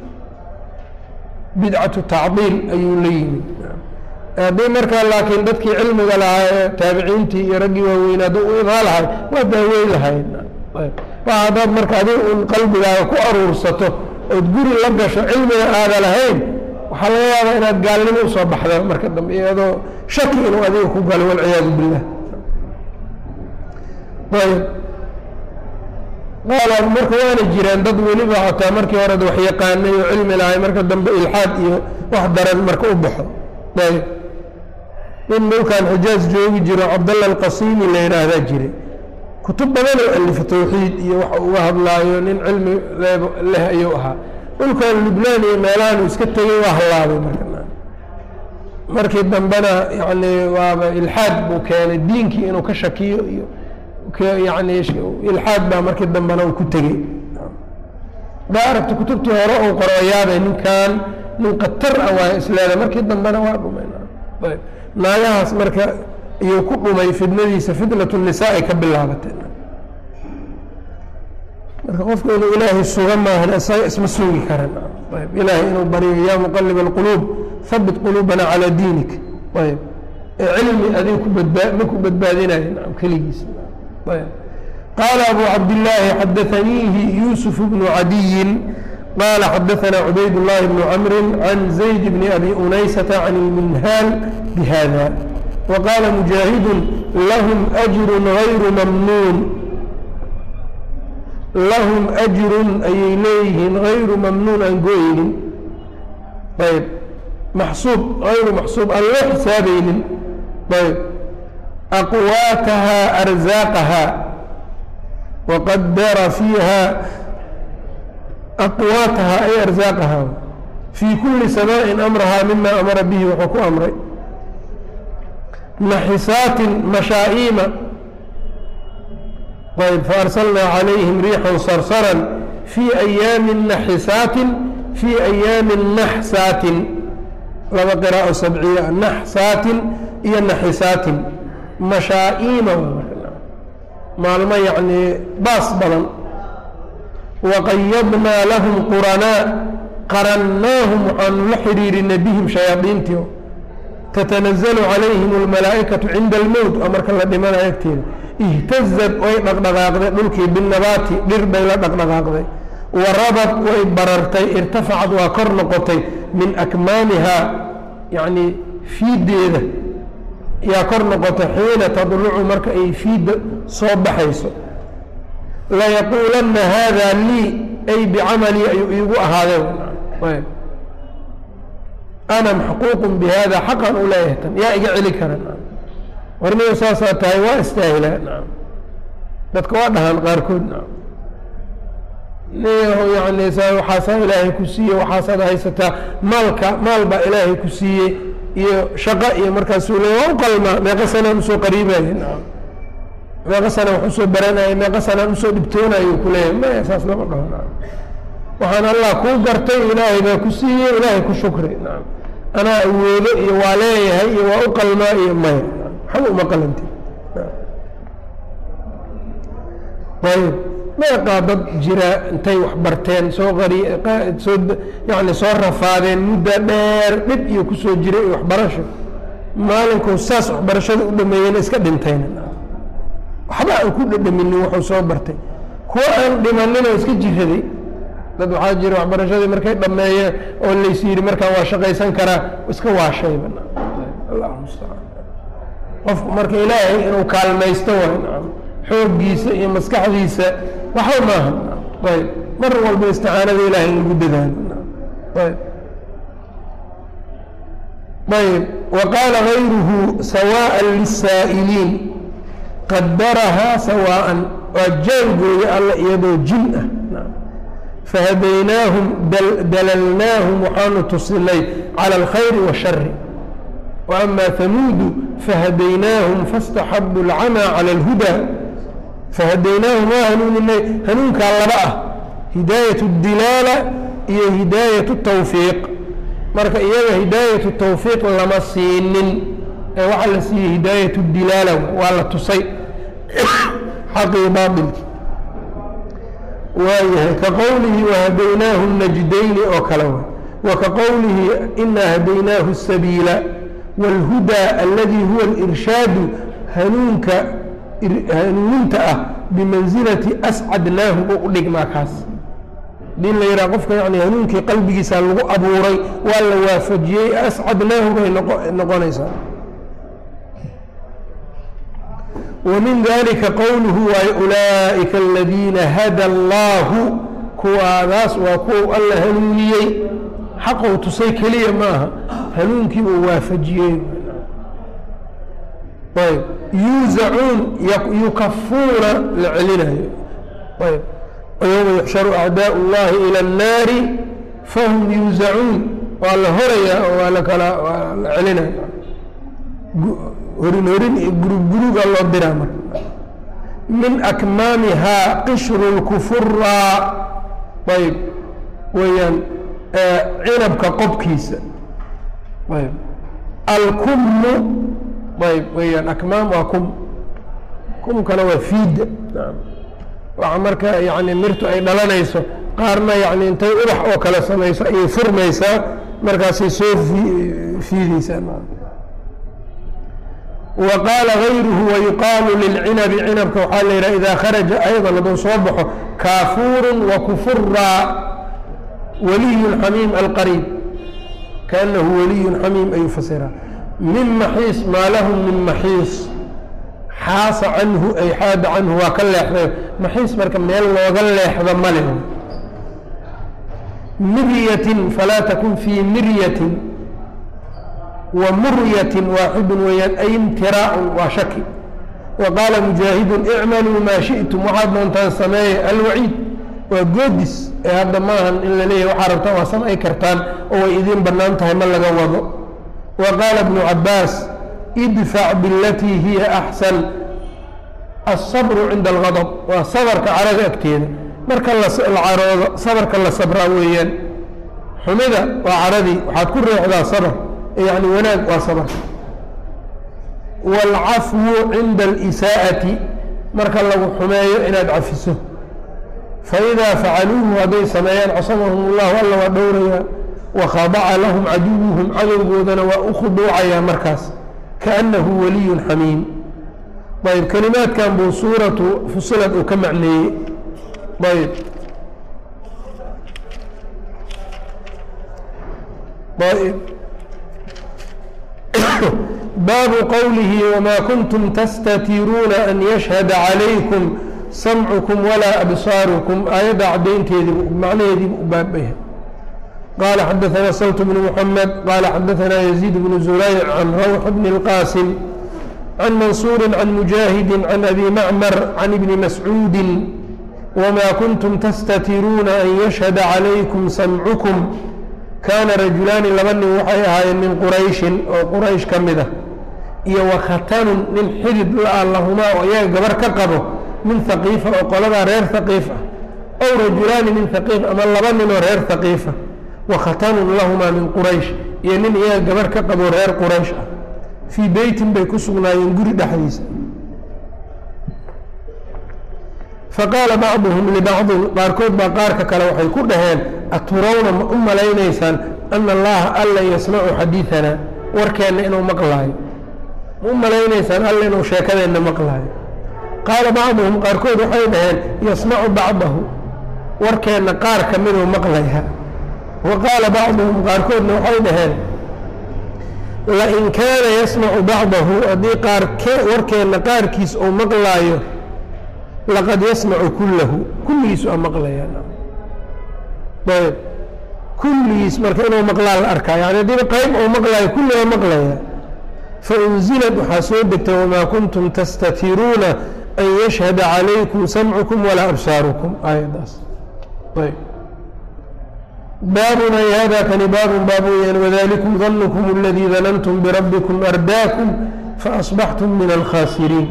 bidcatu tacdiil ayuu la yimid haddii markaa laakiin dadkii cilmiga lahaa ee taabiciintii iyo raggii waaweyn hadduu u imaa lahay waa daaweyn lahayd waa haddaad marka adiga un qalbigaaga ku aruursato ood guri la gasho cilmiga aada lahayn waxaa laga yaabaa inaad gaalnimo usoo baxda marka dambe iyadoo shaki inuu adiga ku galo walciyaadu billah ayb qaala marka waana jiraan dad weliba xataa markii hore wax yaqaanay oo cilmi lahay marka dambe ilxaad iyo wax daran marka u baxo ayb nin dhulkan xijaaz joogi jiro cabdalla alqasimi la yidhaahdaa jiray kutub badan oo alifa tawxiid iyo waxa uga hadlaayo nin cilmi leh ayuu ahaa dhulkan lubnaan iyo meelahan iska tegey waa hallaabay marka markii dambena yani waaba ilxaad buu keenay diinkii inuu ka shakiyo iyo yani ilxaad baa markii dambena uu ku tegey baa aragta kutubtii hore uu qoro yaabay ninkan nin katar ah waay isleeda markii dambena waa dhumay ayb naagahaas marka iyuu ku dhumay fidnadiisa fitnatu nisaai ka bilaabatay marka qofku inuu ilaahay suga maahan isaga isma sugi karan ayb ilaahay inuu baryo yaa muqalib alquluub habit quluubana calaa diinik ayb cilmi adiga ku badbaa ma ku badbaadinayo nacam keligiis ayb qaala abu cabdillaahi xadaaniihi yuusuf bnu cadiyin qala xadaana cubayd llahi bnu camri can zayd bni abi unaysata can ilminhaal bihada waqaala mujaahidu lahum ajru gayru mamnuun lahum ajrun ayay leeyihiin gayru mamnuun aan gooyeynin ayb maxsuub ayru maxsuub aan loo xisaabaynin ayb aqwaataha arzaaqaha waqadara fiiha aqwaataha ay arzaaqaha fii kulli samaaءin amrahaa mima amara bihi wuxuu ku amray naxisaatin mashaa'iima ayb faarsalnaa calayhim riixan sarsaran fii ayaami naxisaatin fii ayaami naxsaatin laba qiraa'o sabciya naxsaatin iyo naxisaatin mashaa'iima maalmo yacnii baas badan waqayadnaa lahum quranaa qarannaahum waxaanu la xidhiirinay bihim shayaadiintii tatanazalu calayhim almalaa'ikatu cinda almowt oo marka la dhimanayo agteeda ihtazad way dhaqdhaqaaqday dhulkii binnabaati dhir bay la dhaqdhaqaaqday warabad way barartay irtafacad waa kor noqotay min akmaamihaa yacnii fiiddeeda yaa kor noqotay xiina tadlucu marka ay fiidda soo baxayso layaquulanna haada lii ay bicamalii ayuu iigu ahaadeen ana maxquuqun bi hada xaqan u leeyahay tan yaa iga celi kara warniga saasaa tahay waa istaahilaa nacam dadka waa dhahaan qaarkood nacam niyaho yani waxaasaa ilaahay ku siiyey waxaasaad haysataa maalka maal baa ilaahay ku siiyey iyo shaqo iyo markaasuu leey waa u qalmaa meeqa sanaan usoo qariibaya nacam meeqa sanaan wax usoo baranaya meeqa sanaan usoo dhibtoonayo ku leeyahay maya saas lama dhaho nacam waxaan allah kuu gartay ilaahay baa ku siiyey ilaahay ku shukri nacam anaa awoodo iyo waa leeyahay iyo waa u qalmaa iyo maya waxba uma qalanti ayb meeqaa dad jira intay wax barteen soo qari soo yani soo rafaadeen mudda dheer dhib iyo kusoo jiray iyo waxbarasho maalinkuu saas waxbarashada u dhameeyena iska dhintayna waxba aan ku dhadhaminin wuxuu soo bartay kuwa aan dhimaninoo iska jiraday dad waxaa jira waxbarashadii markay dhameeyeen oo lays yidhi markaan waa shaqaysan karaa iska waashayba allah mustacaan qofku marka ilaahay inuu kaalmaysto way nacam xooggiisa iyo maskaxdiisa waxba maaha ayb mar walba isticaanada ilahay in lagu dadaalo ayb ayb wa qaala gayruhu sawaaءa liلsaa'iliin qadarahaa sawaaءan waa jaangooya alla iyadoo jin ah fahadaynaahum dalalnaahum waxaanu tusinay cala alkhayri waashari wa amaa hamuudu fahadaynaahum faاstaxabu اlcamaa cala اlhudaa fahadaynaahum waa hanuuninay hanuunkaa laba ah hidaayat اdilaala iyo hidaayat الtawfiiq marka iyaga hidaayat الtawfiiq lama siinin ee waxaa la siiyey hidaayat اdilaala waa la tusay xaqii baailki waayahay ka qowlihi wahadaynaahu najdayni oo kale wa wa ka qowlihi inaa hadaynaahu الsabiila wاlhudaa aladi huwa اlirshaadu hanuunka hanuuninta ah bimansilati ascadnaahu oo u dhigmaa kaas hadii la yidhaha qofka yani hanuunkii qalbigiisa lagu abuuray waa la waafajiyey ascadnaahu bay noqonaysaa ومن ذلika qwlه waay أuلaئika الذiina hadى الlah kuwaadaas waa kuwa alla hanuuniyey xaqou tusay keliya maaha hanuunkii uu waafajiyey ayb yuuzacuun yukafuuna la celinayo ayb yوma yuxsharu أعdاء الlahi ilى الnaari fahm yuuzacuun waa la horayaa oo waa lakala waa la celinaya horin horin iyo gurug guruga loo diraa marka min akmaamihaa qishru اlkufuraa ayb weeyaan cinabka qobkiisa ayb alkumu ayb weeyaan akmaam waa kum kumkana waa fiida waxa marka yani mirtu ay dhalanayso qaarna yani intay ubax oo kale samayso ayay furmaysaa markaasay soo fiideysaa وqاaل غayruه ويuqaaل للcinabi cinabka waxaa la yidhaha إida kharaجa ayضا hadduu soo baxo kaafuur وkufura waliy xamiim alqariib kaأnahu waliy xamiim ayuu fasiraa min maxiis maa lahu min maxiis xaasa canhu ay xaada canhu waa ka leexday maxiis marka meel looga leexdo male miryatin falaa takun fii miryatin wmuryatin waaxidu weeyaan ay imtiraacun waa shaki wa qaala mujaahidun icmaluu maa shi'tum waxaad doontaan sameeye alwaciid waa goodis ee hadda maahan in la leeyahy waxaa rabtaan waa samay kartaan oo way idiin bannaan tahay ma laga wado wa qaala bnu cabaas idfac bilatii hiya axsan alsabru cinda algadab waa sabarka caraga agteeda marka la caroodo sabarka la sabraa weeyaan xumida waa caradii waxaad ku reexdaa sabr yani wanaag waa sabarka wاlcafwu cinda اlisaa'ati marka lagu xumeeyo inaad cafiso faidaa facaluuhu hadday sameeyaan casamahum اllahu alla waa dhowrayaa wakhadaca lahum caduwuhum cadowgoodana waa u khuduucayaa markaas kaأnahu waliy xamiim ayb kelimaadkan buu suuratu fusilad uu ka macneeyey ayb ayb baabu qowlihi wmaa kuntum tastatiruuna an yashhada calaykum samcukum walaa absaarukum aayadda caddaynteediibu macnaheediibu u baabaya qaala xadaثana salt bnu mxamed qaala xadaثana yaziid bnu zurayc can rawx bni اlqaasim can mansuuri can mujaahidi can abi macmar can ibni mascuudi wmaa kuntum tastatiruuna an yashhada calaykum samcukum kaana rajulaani laba nin waxay ahaayeen min qurayshin oo quraysh ka mid ah iyo wakhatanun nin xidid la-a lahumaa oo iyaga gabar ka qabo min haqiifa oo qoladaa reer haqiif ah ow rajulaani min haqiif ama laba nin oo reer haqiifa wakhatanun lahumaa min quraysh iyo nin iyaga gabar ka qabo reer quraysh ah fii beytin bay ku sugnaayeen guri dhexdiisa faqaala bacduhum libacdin qaarkood baa qaarka kale waxay ku dhaheen aturawna ma u malaynaysaan ana allaha alla yasmacu xadiidanaa warkeenna inuu maqlaayo ma u malaynaysaan alla inuu sheekadeenna maqlaayo qaala bacduhum qaarkood waxay dhaheen yasmacu bacdahu warkeenna qaar ka miduu maqlaya wa qaala bacduhum qaarkoodna waxay dhaheen lain kaana yasmacu bacdahu haddii qaar warkeenna qaarkiis uu maqlaayo laqad yasmacu kullahu kulligiisu a maqlayaan ayb kulligiis marka inuu maqlaa la arkaa yani haddiiba qayb uu maqlaayo kulli waa maqlaya faunzilad waxaa soo degtay wamaa kuntum tastatiruuna an yashhada calaykum samcukum walaa absaarukum aayaddaas ayb baabun ay hada kani baabun baab weyaan wadalikum danukm اladii danantum birabbikum ardaakum faasbaxtum min alkhasiriin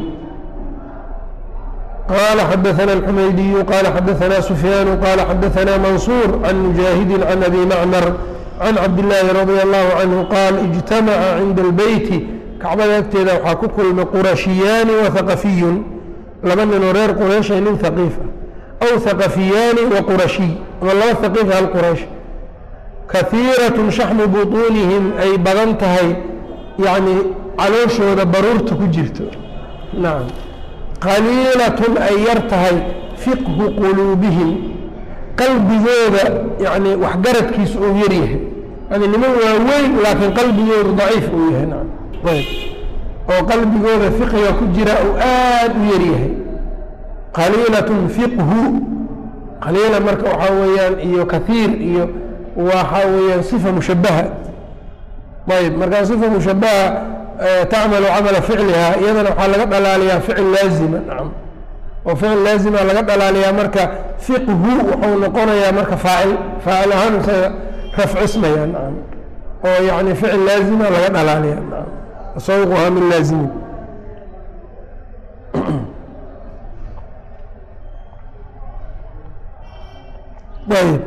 qala xadaثna الxumaydiyu qala xadaثna sufyaanu qala xadaثna mansuur can mujaahidi can abi macmar can cabdillaahi radia allahu canhu qaal ijtamaca cinda albeyti kacbada agteeda waxaa ku kulmay qurashiyaani wa haqafiyun laba ninoo reer qurayshay nin haqiif ah aw haqafiyaani wa qurashiy ama laba haqiif hal quraysh kahiiratun shaxmu butuunihim ay badan tahay yacni calooshooda baruurta ku jirto nacam qaliilatun ay yar tahay fiqhu quluubihim qalbigooda yani waxgaradkiisu uu yar yahay yani niman waaweyn laakiin qalbigoodu daciif uu yahay nacam ayb oo qalbigooda fiqiga ku jira uu aada u yar yahay qaliilatun fiqhu qaliila marka waxaa weeyaan iyo kahiir iyo waxaa weeyaan sifa mushabaha ayb markaa sifa mushabaha tacmalu camala ficliha iyadana waxaa laga dhalaaliyaa ficil laazima nacam oo ficil laazima laga dhalaaliyaa marka fiqhu wuxuu noqonayaa marka faacil faacil ahaan isaga rafcismaya nacam oo yani ficil laazima laga dhalaaliya nacam tasawuquhaa min laazimin ayb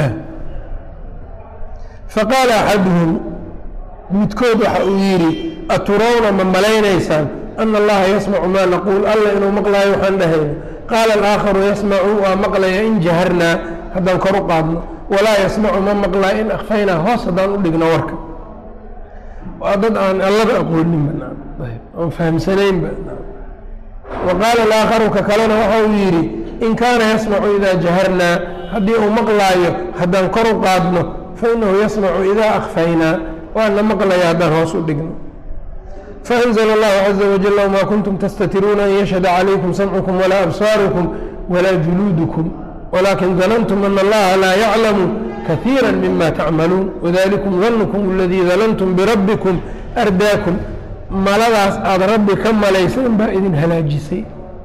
faqaala axaduhum midkood waxa uu yidhi aturawna ma malaynaysaan ana allaha yasmacu maa naquul alla inuu maqlaayo waxaan dhahayno qaala alaakharu yasmacu waa maqlaya in jaharnaa haddaan kor u qaadno walaa yasmacu ma maqlaa in akfaynaa hoos haddaan u dhigno warka waa dad aan allaba aqooninba aan fahamsanaynba wa qaala alaakharu ka kalena waxa uu yidhi in kaana yasmacu idaa jaharnaa haddii uu maqlaayo haddaan kor u qaadno fainahu yasmacu idaa akfaynaa waana maqlaya haddaan hoos u dhigno faأnzl اllahu caza wajal wma kuntum tastatiruuna an yashhada calaykum samcukum walaa absaarukum walaa juluudukum walakin danantum ana allaha laa yaclamu kahiira mima tacmaluun wadalikum danukm aladii danantum birabbikum ardaakum maladaas aada rabbi ka malayseen baa idin halaajisay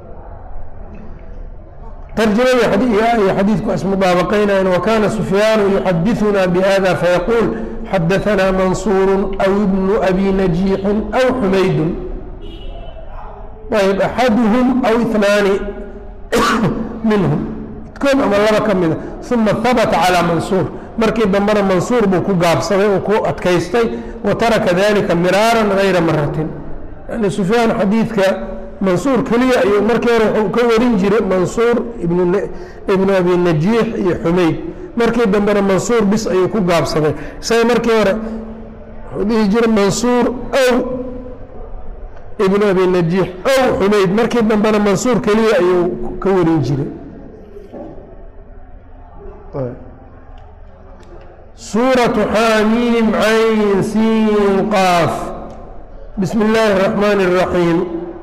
tarjamadii iyo xadiidku ismudaabaqaynayan wakana sufyaanu yuxadiثuna bihada fayaquul xadaثna mansuur aw ibnu abi najiixin aw xumaydun ayb axaduhum aw inaani minhum midkood ama laba ka mida uma habata calىa mansuur markii dambena mansuur buu ku gaabsaday oo ku adkaystay wa taraka dalika miraaran gayra maratin yani sufyaan xadiidka mansuur keliya ayuu markii hore wuxuu ka warin jiray mansuur ibnu abi najiix iyo xumayd markii dambena mansuur bis ayuu ku gaabsaday isaga markii hore wuxuu dhihi jiray mansuur ow ibnu abi najiix ow xumayd markii dambena mansuur keliya ayuu ka warin jiray suuratu xaamiim cayn siin qaaf bismi illaahi الraxmaan الraxiim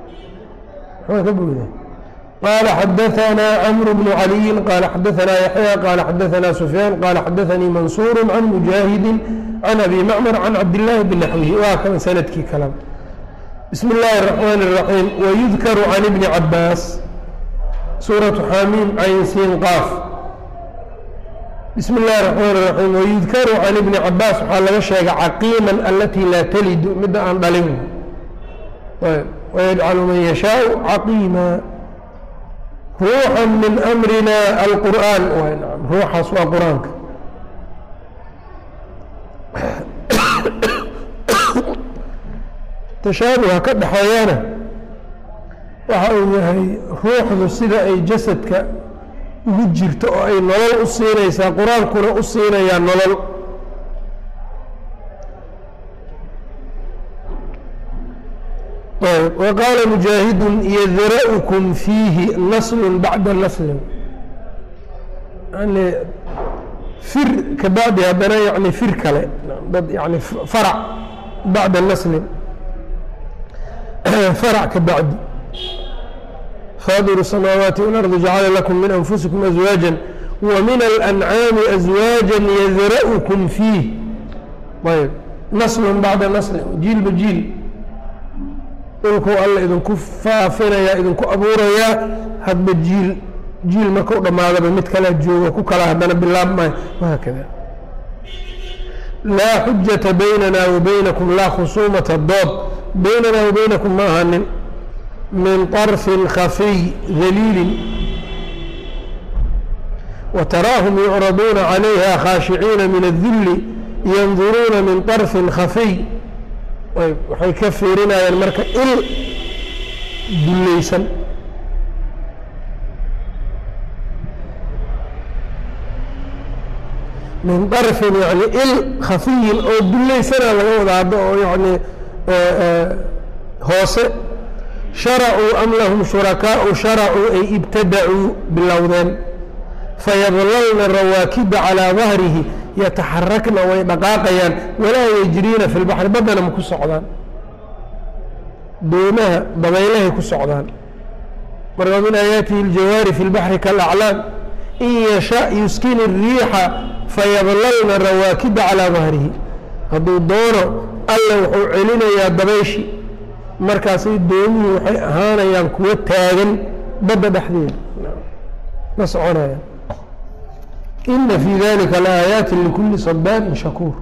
قال xdثnا cمر بن علي qال xdثnا يحyى qال xdثnا سفyان qال xdثnيi منصور عن مجاهد عن أbي معمر عن cabداللahi بنحوه waa kan sندkii kal بسم اللahi الرحمن الرحيم ويذkر عن بن عabاس sورة xاmيم عyn sin qاaf بسم اللahi الرحمن الرحيم ويذkر عن بن عabاس waxaa laga sheegay caqيimا اlatي laa تلد mida aan dhalin ويجعل من يشhاء caqيimا ruuxa min amrina alqur'aan ruuxaas waa qur-aanka tashaabuha ka dhexeeyana waxa uu yahay ruuxdu sida ay jasadka ugu jirto oo ay nolol u siinaysaa qur-aankuna u siinayaa nolol وqاaل مجاaهد ydrأكم فيihi نsل baعda نsل n fir ka bacdi haddana yani fir kale dad yani farc baعda نsل farc ka bacdi fاdر السماawaaتi والأرض جacla لكم min أنfuسiكم أزواaجا وmin الأنعاaم أزواaجا ydrأكم فيih ayb نsل baعda نsل jiilba jiil dhulkuu alla idinku faafinayaa idinku abuurayaa hadba jiil jiil marka u dhammaadaba mid kalea jooga ku kala haddana bilaabmayo wahaakada laa xujata baynana wa baynakum laa khusuumata dood baynana wa baynakum ma ahanin min طarfin khafiy daliilin وتراهم يعرضون عليها khاaشhعيiنa من الذل ينظuruuna min طرف khفي waxay ka fiirinayaan marka il dulaysan min طرفin yani il khafiyin oo dulaysana laga wada haddo oo yani hoose شharacuu am lahm شhuرaكاء شharacuu ay ibtadacuu bilowdeen fayadlalna rawaakiba calىa dahrihi yataxarakna way dhaqaaqayaan walaa yejriina fi lbaxri baddana ma ku socdaan doomaha dabaylahay ku socdaan marka min aayaatihi aljawaari fi lbaxri kalaclaam in yasha yuskini الriixa fayadlalna rawaakiba calىa dahrihi hadduu doono alla wuxuu celinayaa dabayshi markaasay doomihii waxay ahaanayaan kuwo taagan badda dhexdeeda ma soconayaan ina fii dalika laaayaati likuli sabaarin shakuur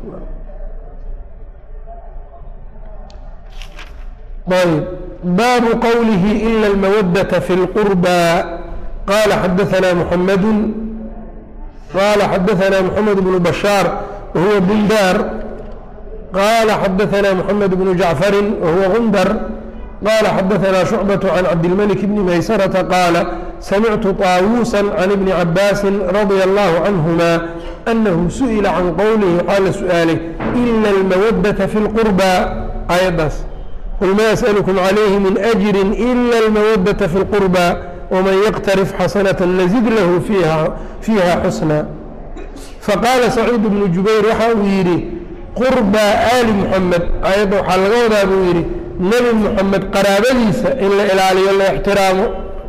ayb baabu qowlihi ila اlmawadata fi اlqurbى qala xadaثna mحamadu qala xadaثna mحamed bnu bashaar wahuwa bundar qala xadaثna mحamed bnu jacfari wahuwa gundar qala xadaثna شhucbaة can cabdilmلك bni maysarةa qaala samictu طaawuusa can ibni cabaasi radia allahu canhuma anahu su'ila can qowlihi waxaa la su'aalay ila almawadata fi lqurbaa aayaddaas qul ma as'alukum calayhi min ajri ila almawadata fi lqurbaa waman yaqtarif xasanata nazid lahu fiiha xusna faqaala saciid bnu jubayr waxa uu yidhi qurbaa aali muxamed aayadda waxaa laga wadaa buu yidhi nebi muxamed qaraabadiisa in la ilaaliyo la ixtiraamo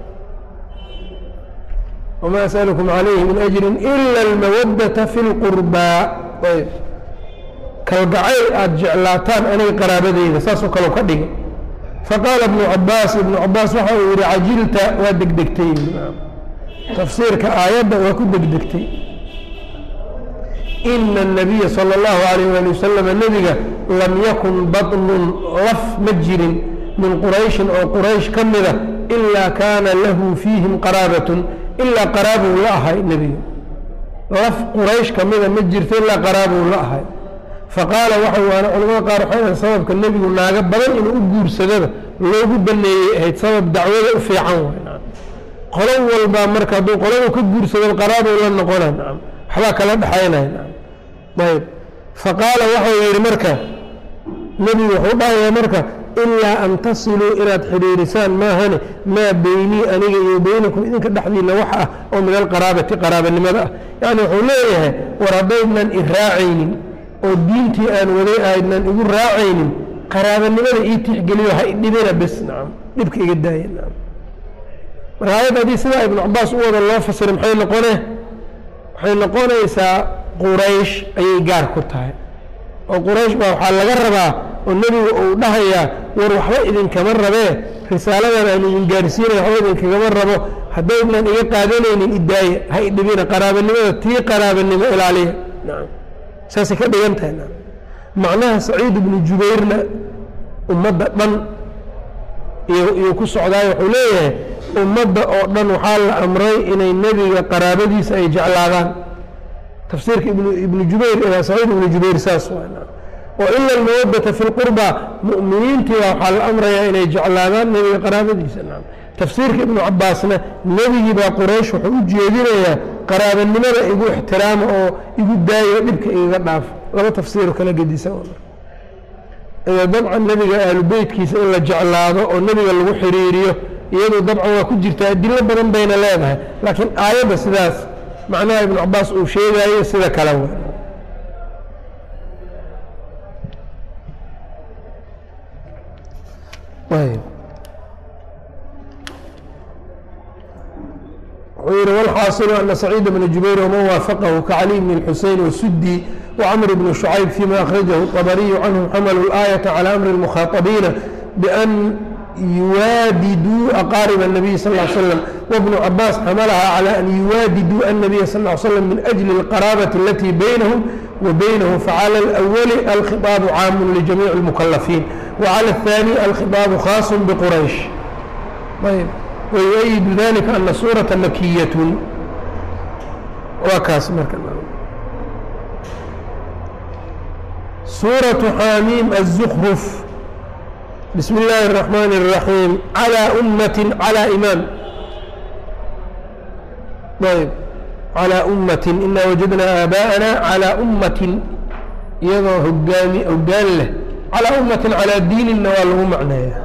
wma asأlkm عalayhi min أjri ila اlmawadata fi اlqurbaa ayb kalgacayl aada jeclaataan aniga qaraabadeyda saasoo kale ka dhiga faqaala ibnu cabaas ibnu cabaas waxa uu yihi cajilta waa degdegtay tafsiirka aayadda waa ku degdegtay ina الnabiya salى اllahu عalayh ali wasalam nebiga lam yakun baطnun laf ma jirin min qurayshin oo quraysh ka mida ilaa kaana lahu fiihim qaraabatn ilaa qaraabuu la ahay nebiga laf quraysh ka mida ma jirto ilaa qaraabuu la ahay faqaala waxa waana culamada qaar waxay ahayd sababka nebigu naago badan inuu u guursadaba loogu baneeyey ahayd sabab dacwada u fiican way qolo walbaa marka hadduu qoladu ka guursado qaraabuu la noqona nacam waxbaa kala dhexaynaya nacam ayb faqaala waxau yidhi marka nebigu wuxuu dhahayaa marka ilaa an tasiluu inaad xidhiirisaan maahane maa beynii aniga iyo beynakum idinka dhexdiina wax ah oo min alqaraabati qaraabanimada ah yacni wuxuu leeyahay war haddaydnan i raacaynin oo diintii aan waday aydnan igu raacaynin qaraabanimada ii tixgeliyo ha idhibina bes nacam dhibka iga daaya nacam marka ayadda haddii sidaa ibnu cabaas u wada loo fasiray maxay noqone waxay noqonaysaa quraysh ayay gaar ku tahay oo quraysh baa waxaa laga rabaa oo nebigu uu dhahayaa war waxba idinkama rabee risaaladan aan idin gaarsiinaya waxba idinkagama rabo haddaydnan iga qaadanaynin idaaye ha idhibina qaraabanimada tii qaraabanimo ilaaliya nacam saasay ka dhigan tahay nacam macnaha saciid ibnu jubayrna ummadda dhan iyuu ku socdaayo wuxuu leeyahay ummadda oo dhan waxaa la amray inay nebiga qaraabadiisa ay jeclaadaan tafsiirka ibnu jubayr ilaa saciid ibnu jubayr saas waa oo ila almawadata fi lqurba mu'miniintiiba waxaa la amrayaa inay jeclaadaan nebiga qaraabadiisa nacam tafsiirka ibnu cabaasna nebigii baa quraysh wuxuu u jeedinayaa qaraabanimada igu ixtiraama oo igu daayo dhibka igaga dhaafo laba tafsiiro kala gedisan dabcan nebiga ahlu beytkiisa in la jeclaado oo nebiga lagu xiriiriyo iyadu dabcan waa ku jirtaa adilo badan bayna leedahay laakiin aayadda sidaas macnaha ibnu cabaas uu sheegayo sida kale w wuxuu yihi wاlxaasilu ana saciid bna jubayr wman waafaqahu kacali bn اxusein wasudi wcmr bn شhucayb fima akhrajahu الطabariyu canhum xamalu الآayaةa calى amri الmukhaطabiina bأn yuwaadiduu aqaarib الnabiy sal ا slm wbnu cabaas xamalaha calى an yuwaadiduu الnabiya sal ا slm min أjli اlqaraabati alatii baynahum وبينه فعلى الأول الخطاب عام لجميع المكلفين وعلى الثاني الخطاب خاص بقريش طيب ويؤيد ذلك أن سورة مكية وكاس سورة حاميم الزخرف بسم الله الرحمن الرحيم على أمة على إمام طيب على أمة إنا وجدنا آباءنا على أمة iyadoo hogaami hogaan leh calaa ummatin calaa diininna waa lagu macneeya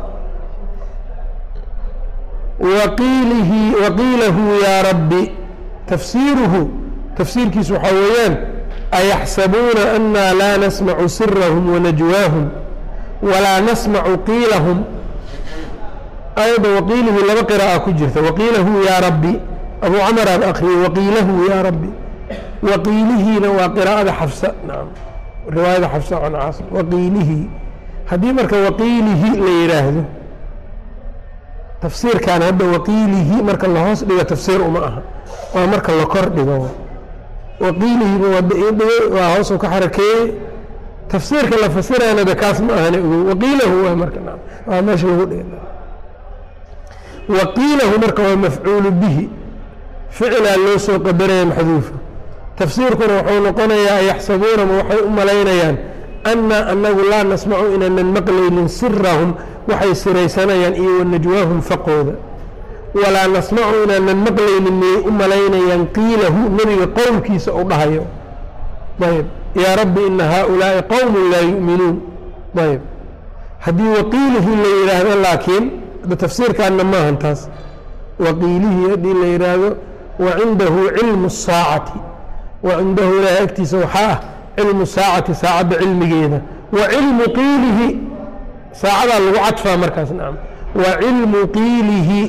waqiilihi waqiilahu yaa rabbi tafsiiruhu tafsiirkiisu waxaa weeyaan ayaxsabuuna anaa laa nasmacu sirahum wanajwaahum walaa nasmacu qiilahum ayadda waqiilihi laba qiraa'a ku jirta waqiilahu yaa rabbi abu camar aan akriyey waqiilahu yaa rabbi waqiilihiina waa qiraa'ada xafsa nacam riwaayada xafsa can caasim waqiilihi haddii marka waqiilihi la yidhaahdo tafsiirkan hadda waqiilihi marka la hoos dhigo tafsiir uma aha waa marka la kor dhigo waqiilihiba wadhigay waa hoosuu ka xarakeeyey tafsiirka la fasirayana de kaas ma ahane ogow waqiilahu waa marka waa meesha lagu dhiga waqiilahu marka waa mafcuulu bihi ficilaa loo soo qadaraya maxduufa tafsiirkuna wuxuu noqonayaa yaxsabuuna ma waxay u malaynayaan anna anagu laa nasmacu inaanan maqlaynin sirahum waxay siraysanayaan iyo wanajwaahum faqooda walaa nasmacu inaanan maqlaynin miyay u malaynayaan qiilahu nebiga qowlkiisa u dhahayo ayb yaa rabbi ina haaulaai qowmun laa yu'minuun ayb haddii waqiilihi la yidhaahdo laakiin tafsiirkaanna maahan taas waqiilihi haddii la yidhaahdo wacindahu cilmu الsaacati wacindahu ilaahay agtiisa waxaa ah cilmu saacati saacadda cilmigeeda wa cilmu qiilihi saacadaa lagu cadfaa markaas nacam wa cilmu qiilihi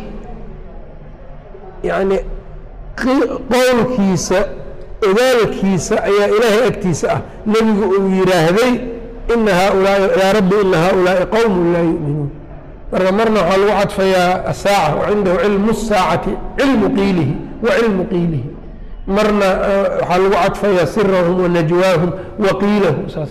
yacni qowlkiisa ogaalkiisa ayaa ilaahay agtiisa ah nebigu uu yidhaahday ina haaulaai yaa rabbi ina haaulaai qowmun laa yu'minuun marka marna waxaa lagu cadfayaa asaaca wacindahu cilmu الsaacati cilmu qiilihi wa cilmu qiilihi marna waxaa lagu cadfayaa sirahum wanajwaahum waqiilahu saas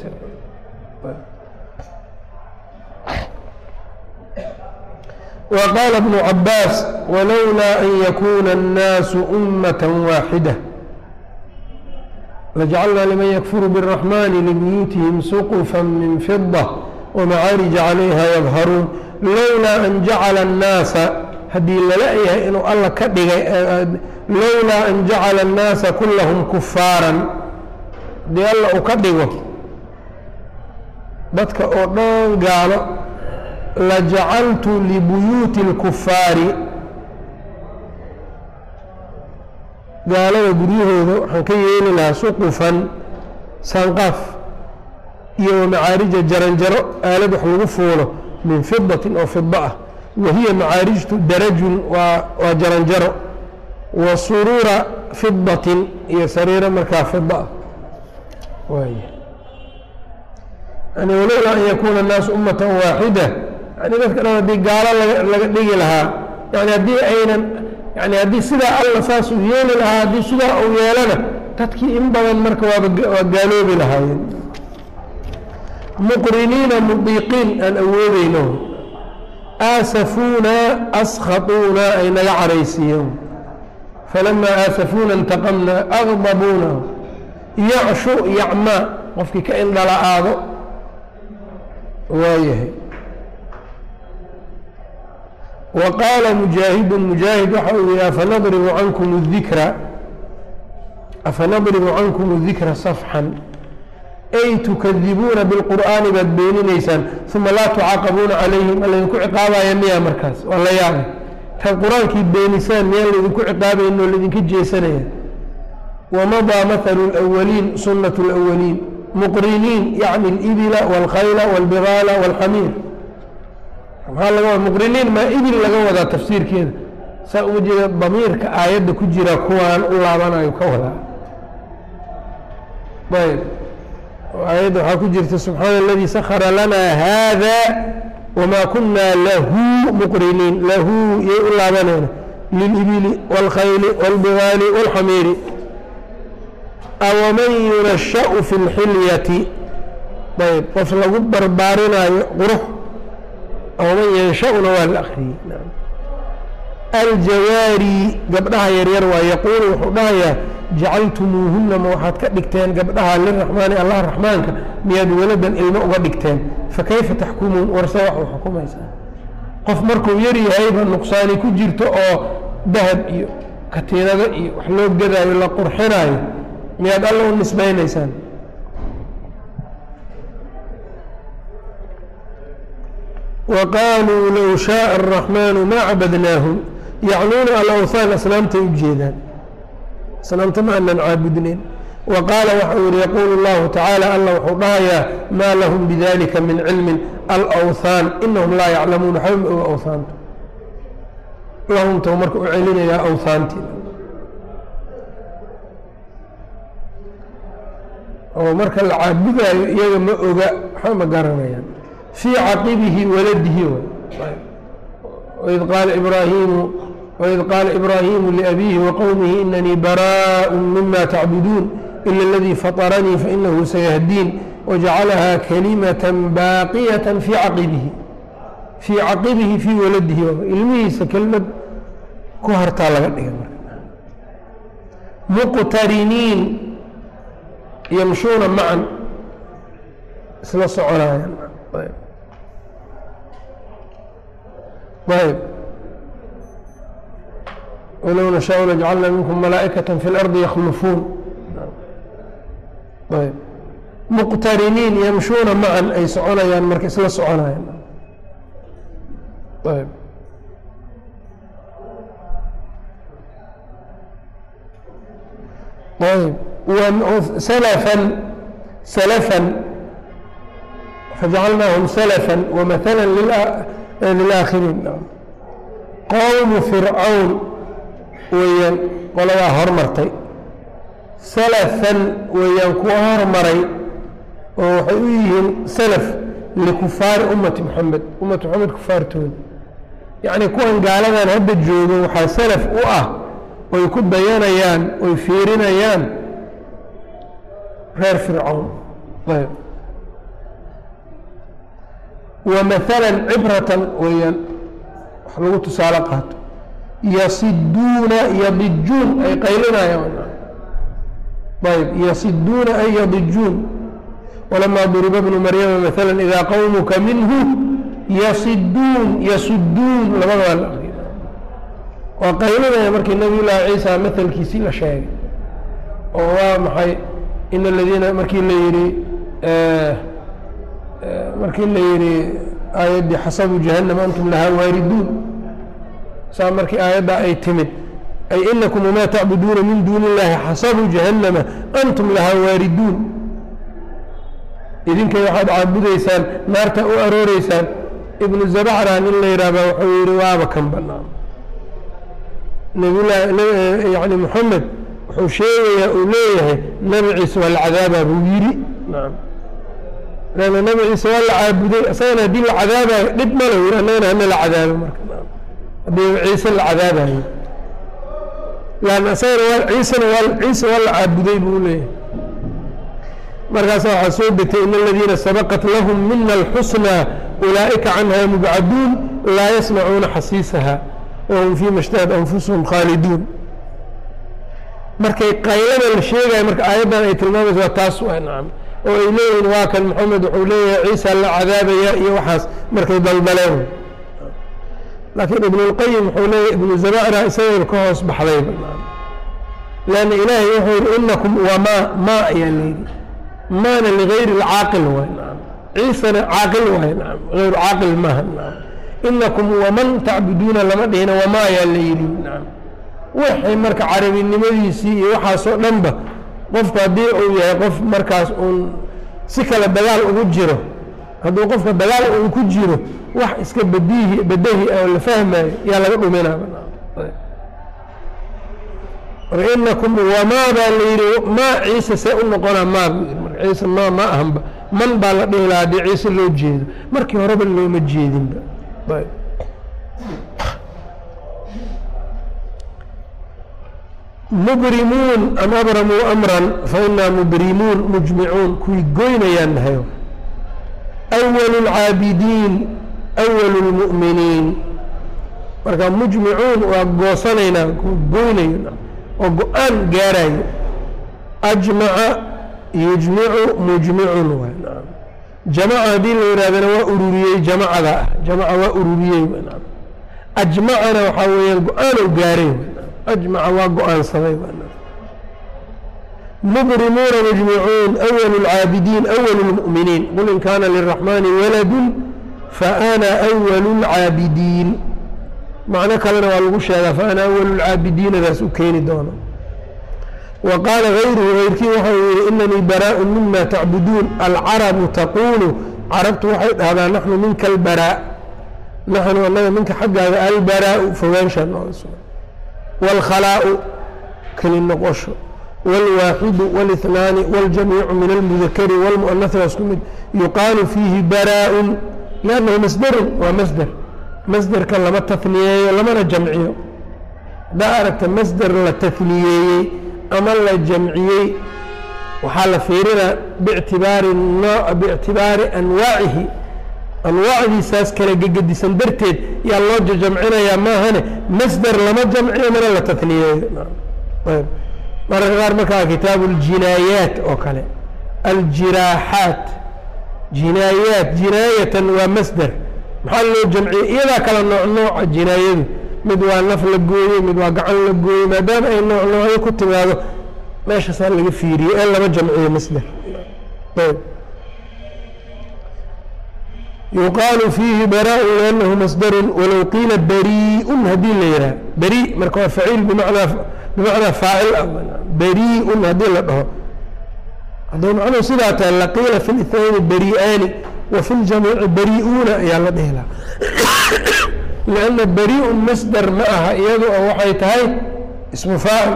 وqاl بن عabاas wlowlaa an yakuna الnaasu أmaة waaxidة lajacalna liman ykfuru bالرaحmani libuyuutihim sqفa min fiضة وmacaarija عalayha yظharuun lowlaa an jacala الnaasa haddii lala yahay inuu alla ka dhigay lowlaa an jacala الnaasa kulahum kufaaran haddii alla uu ka dhigo dadka oo dhan gaalo lajacaltu libuyuuti اlkufaari gaalada guryahooda waxaan ka yeeli lahaa suqufan saanqaaf iyo wamacaarija jaranjaro aalad wax lagu fuulo min fidatin oo fida ah wahiya macaarijtu darajun waa waa jaranjaro wa suruura fidatin iyo sariiro markaa fida ah waay yani walowlaa an yakuuna الnaasu ummata waaxida yani dadka dhan haddii gaalo laga dhigi lahaa yani haddii aynan yani haddii sidaa alla saas uu yeeli lahaa haddii sidaa uu yeelana dadkii in badan marka waaba waa gaaloobi lahaayeen muqriniina mudiiqiin aan awoodeyno aasafuuna askhaطuuna ay naga caraysiiyeen falamaa aasafuuna اntaqamna agdabuuna yacshu yacmaa qofkii ka indhala-aado waayahay wa qaala mujaahidu mujaahid waxa uu yihi afanadribu cankum اdikra afanadribu cankum اdikra safxan ay tukadibuuna biاlqur'aani baad beeninaysaan uma laa tucaaqabuuna calayhim alaydinku ciqaabaya miyaa markaas waa la yaabay taad qur-aankii beenisaan miyaan laydinku ciqaabayn oo laydinka jeesanaya wamadaa mahalu اlأwaliin sunaة اlأwaliin muqriniin yacni اlibila wاlkhayla wاlbigaala wاlxamiir maxaa laga wada muqriniin maa ibil laga wadaa tafsiirkeeda saa uma jeeda damiirka aayadda ku jira kuwaan u laabanayo ka wadaa ayb aayadda waxaa ku jirta subxaana aladii sakara lanaa haada wamaa kunaa lahu muqriniin lahu yay u laabanayna lilibili wاlkhayli wاlbigaali wاlxamiiri awaman yunasha'u fi اlxilyati ayb qof lagu barbaarinaayo qurux awaman yansha'una waa la akriyey aljawaari gabdhaha yaryar waa yaquulu wuxuu dhahayaa jacaltumuuhuna ma waxaad ka dhigteen gabdhaha liraxmaani allah raxmaanka miyaad waladan ilmo uga dhigteen fakayfa taxkumuun warse wax u xukumaysaa qof markuu yar yahayba nuqsaani ku jirto oo dahab iyo katiinado iyo wax loo gadaayo la qurxinaayo miyaad alla u nisbaynaysaan wa qaaluu low shaaa araxmaanu maa cabadnaahum yacnuuna alawthaan asnaamtay u jeedaan asnaamta ma aanan caabudnayn wa qaala waxau yihi yaquulu اllahu tacaala alla wuxuu dhahayaa maa lahum bidalika min cilmin alawthaan inahum laa yaclamuuna waxba ma oga awhaanta lahumta marka u celinayaa awhaantii oo marka la caabudaayo iyaga ma oga waxba ma garanayaan fii caqibihi waladihi waid qaala ibraahimu waid qaala ibraahimu liabiihi waqowmihi inanii baraaء mima tacbuduun ila اladii faطaranii fainahu sayahdiin wajacalahaa kalimata baaqiyata fii caqibihi fii caqibihi fii waladihi ilmihiisa kelmad ku hartaa laga dhiga marka muqtariniin yamshuuna macan isla soconayaan ayb walow nashaau lajcalna minkum malaa'ikaة fi اlardi yakhlufuun ayb muqtariniin yamshuuna macan ay soconayaan marka isla soconayaan ayb ayb slفا slفا fajacalnaahum slفا وmaثلا lilآakhiriin qowmu fircawn weeyaan qoladaa hormartay salafan weeyaan kuwa hormaray oo waxay u yihiin salaf likufaari ummati moxamed ummati moxamed kufaartooda yacni kuwan gaaladan hadda joogo waxaa salaf u ah oy ku dayanayaan oy fiirinayaan reer fircawn ayb wa maala cibratan weeyaan wax lagu tusaale qaato yasiduuna yadijuun ay qaylinayaan ayb yasiduuna ay yadijuun walamaa duriba bnu maryama maala idaa qowmuka minhu yasiduun yasuduun labadaba la aqriya waa qaylinaya markii nabiy llaahi ciisa maelkiisii la sheegay oo waa maxay in aladiina markii la yihi markii la yihi aayaddii xasabu jahannam antum lahaa waariduun saa markii aayaddaa ay timid ay inakum wamaa tacbuduuna min duuni illaahi xasabu jahannama antum lahaa waariduun idinkay waxaad caabudaysaan naarta u arooreysaan ibnu zabacra nin la yidhaahba wuxuu yihi waaba kan banaan nabiylahi yani moxamed wuxuu sheegayaa uu leeyahay nabi ciise waa la cadaabaa buu yidhi naam lanna nabi ciise waa la caabuday isagana haddii la cadaabayo dhib male yiri annagana hana la cadaabo marka haddii ciise la cadaabayo lan isagana waa ciisena waa ciise waa la caabuday buu leeyahay markaasa waxaa soo degtay in aladiina sabaqat lahum mina alxusnaa ulaa'ika canha mubcaduun laa yasmacuuna xasiisaha wahum fiima اjtahad anfusuhum khaaliduun markay qaylada la sheegayo marka aayaddan ay tilmaamaysa waa taas waa nacam oo ay leeyihiin waa kan moxamed wuxuu leeyahay ciisa la cadaabaya iyo waxaas markay daldaleen laakiin ibn اlqayim wuxuu leeyahy ibnu zabacra isagayba ka hoos baxdayba lanna ilaahay wuxuu yihi inakum wamaa ma ayaa layidhi maana ligayri اlcaaqil waay nacam ciisana caaqil waay nacam hayru caaqil maaha nacam inakum waman tacbuduuna lama dhihina wamaa ayaa la yidhi nacam waxay marka carabinimadiisii iyo waxaasoo dhanba qofku haddii uu yahay qof markaas uun si kale dagaal ugu jiro hadduu qofka dagaal uu ku jiro wax iska badihi badahi oo la fahmayo yaa laga dhuminaaba marka inakum wamaa baa la yidhi maa ciise see u noqonaa maa buu yidhi marka ciise ma ma ahanba man baa la dhihi lahaa haddii ciise loo jeedo markii horeba looma jeedinba ayb. mubrimuun am abramuu amran fainaa mubrimuun mujmicuun kuwii goynayaan nahayo awalu lcaabidiin awalu lmu'miniin marka mujmicuun waa goosanaynaa kuwa goynayo oo go-aan gaarayo ajmaca yujmicu mujmicun waay jamaca haddii la yidhahdana waa ururiyey jamacada ah jamaca waa ururiyey ajmacana waxaa weeyaan go-aan ou gaaray ajmaca waa go-aansaday mubrimuuna mujmicuun awalu lcaabidiin awalu lmu'miniin qul in kaana liraxmaani waladun faana awalu lcaabidiin macno kalena waa lagu sheegaa faana awalu lcaabidiinadaas u keeni doono wa qaala gayruhu gayrkii waxau yihi inanii baraaءu mima tacbuduun alcarabu taquulu carabtu waxay dhahdaa naxnu minka albaraa naxnu anaga minka xaggaaga albaraau fogaanshaa nooga sugan wاlkhalaau keli noqosho wاlwaaxidu wاlاثnaani wاljamiicu min almudakari wاlmu'anasi waa isku mid yuqaalu fiihi baraaءun liannahu masderun waa masder masderka lama taniyeeyo lamana jamciyo haddaa aragta masder la taniyeeyey ama la jamciyey waxaa la fiirinaa bictibaari noo biictibaari anwaacihi anwaacdiisaas kala gegedisan darteed yaa loo jamcinayaa maahane masder lama jamciyo mana la taniyeeyo mararka qaar markaa kitaabu اljinaayaat oo kale aljiraaxaat jinaayaat jinaayatan waa masder maxaa loo jamciyey iyadaa kala nooc nooca jinaayadu mid waa naf la gooyey mid waa gacan la gooyey maadaama ay nooc noocyo ku timaado meeshaasaa laga fiiriye ee lama jamciyo masder yuqaalu fiihi baraaءu liannahu masdarun walow qiila bariiun haddii la yidhaha beri marka waa faciil bimacnaa bimacnaa faacil ah bariiun haddii la dhaho hadduu macnuhu sidaa tahay laqiila fi اlithnayni barii'aani wa fi ljamiici barii'uuna ayaa la dhihi lahaa lianna barii'un masder ma aha iyadu oo waxay tahay ismu faacil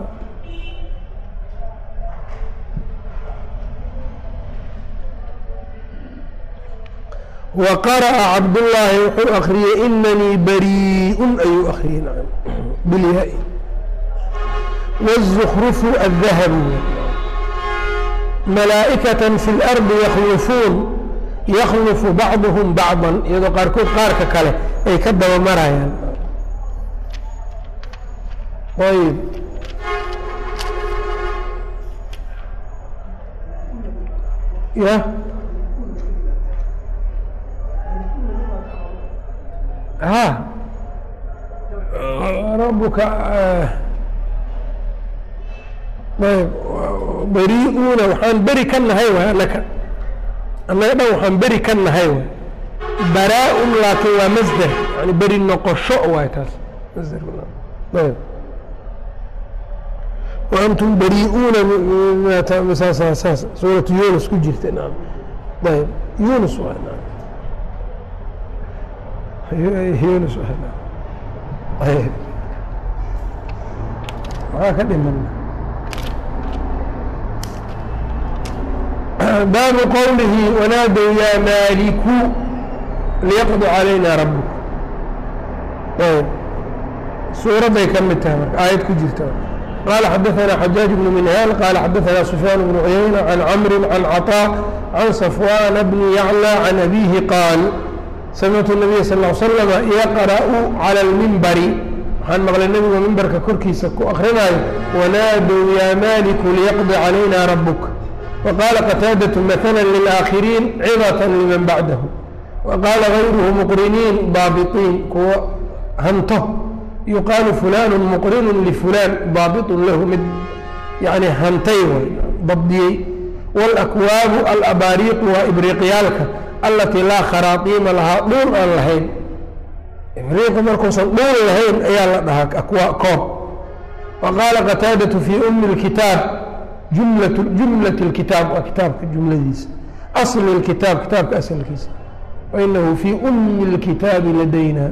wa qara'a cabdullaahi wuxuu akriyey inanii barii'un ayuu akriyey bilyaa wالزukrufu الdahabu malaa'ikaة fi اlardi yakhlufuun yakhlufu bacduhum bacضa iyadoo qaarkood qaarka kale ay ka daba marayaan ayb ya ha rabuka ayb beriuuna waxaan beri ka nahay waay anaka annaga dhan waxaan beri ka nahay waay baraa-un laakiin waa masder yani beri noqosho waay taas masder ayb waantum beriuuna saas saas suuratu yunus ku jirta naam ayb yunus waay naam yunus ayb maxaa ka dhiman baabu qowlihi wanaadow yaa maaliku liyaqdi calayna rabuk ayb suuradday ka mid tahay marka aayad ku jirta qaala xadaثana xajaaج bnu minhaal qaala xadaثana sufyaan bnu cuyayna can camri can caطاء can safwana bni yaclى can abihi qaal samictu الnabiya sal ا slm yaqra'u calى اlmimbari waxaan maqlay nebigu mimbarka korkiisa ku akrinaayo wanaadow yaa maaliku liyaqdi calayna rabuk وqاaل qتاadة mثلا للآkhiriin cظة لman baعdah وqاala غayruhu mqriniin baabiطiin kuwa hanto yuqaalu fulan mqrin lfulan baabiط lahu mid yani hantay way dabdiyey wاlأkwaabu alabaariiqu waa ibriiqyaalka alatii laa kharaaطiima lahaa dhuul aan lahayn ibriiqu markuusan dhuul lahayn ayaa la dhahaa koob وqاala qتاadaة fي أmi الkitaab jumlaة اkitaab waa kitaabka jumladiisa asl اkitaab kitaabka aslkiisa wainahu fii umi اlkitaabi ladayna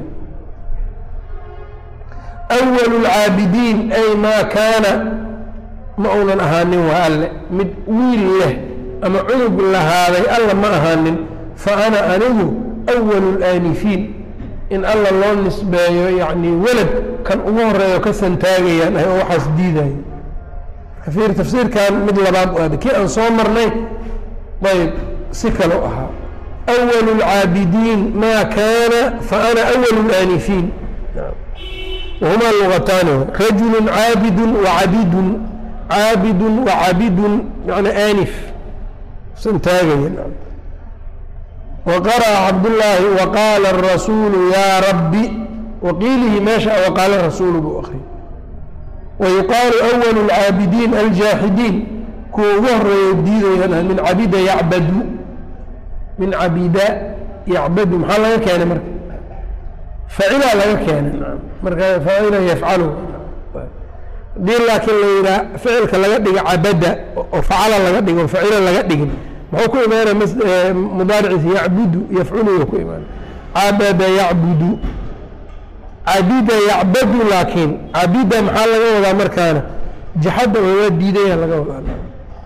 أwl اlcaabidiin ay maa kaana ma uunan ahaanin waa alle mid wiil leh ama cunug lahaaday alla ma ahaanin faana anigu أwl اlaanifiin in alla loo nisbeeyo yacni welad kan ugu horeeyo ka santaagayaan ah oo waxaas diidayo fiir tafsiirkan mid labaad u aada kii aan soo marnay ayb si kale u ahaa أول العاabدين ma kاna فأna أول الآنiفيn وهma لغتاn رaجuل عاabد وعabid عاabد وعabid mن آنف santaagaya وqرأ cabdاللahi وqاla الرasuuل ya رbi وqiilihi meesha وqاala الرasuuل buu akri ويuqaaل أول العاabدين الجاaحدين kuwa ugu horeeya diidayaan min cabida yعbd min cabida yacbadu maxaa laga keenay marka facilaa laga keenay marka facila yafcalu hadii laakiin la yidhaha ficilka laga dhigo cabada oo facala laga dhigo facila laga dhigin muxuu ku imaanaya mudaariciisa yacbudu yafculu ku imaanay cabada yacbudu cabida yacbadu laakiin cabida maxaa laga wadaa markaana jaxadda waa diidaya laga wadaa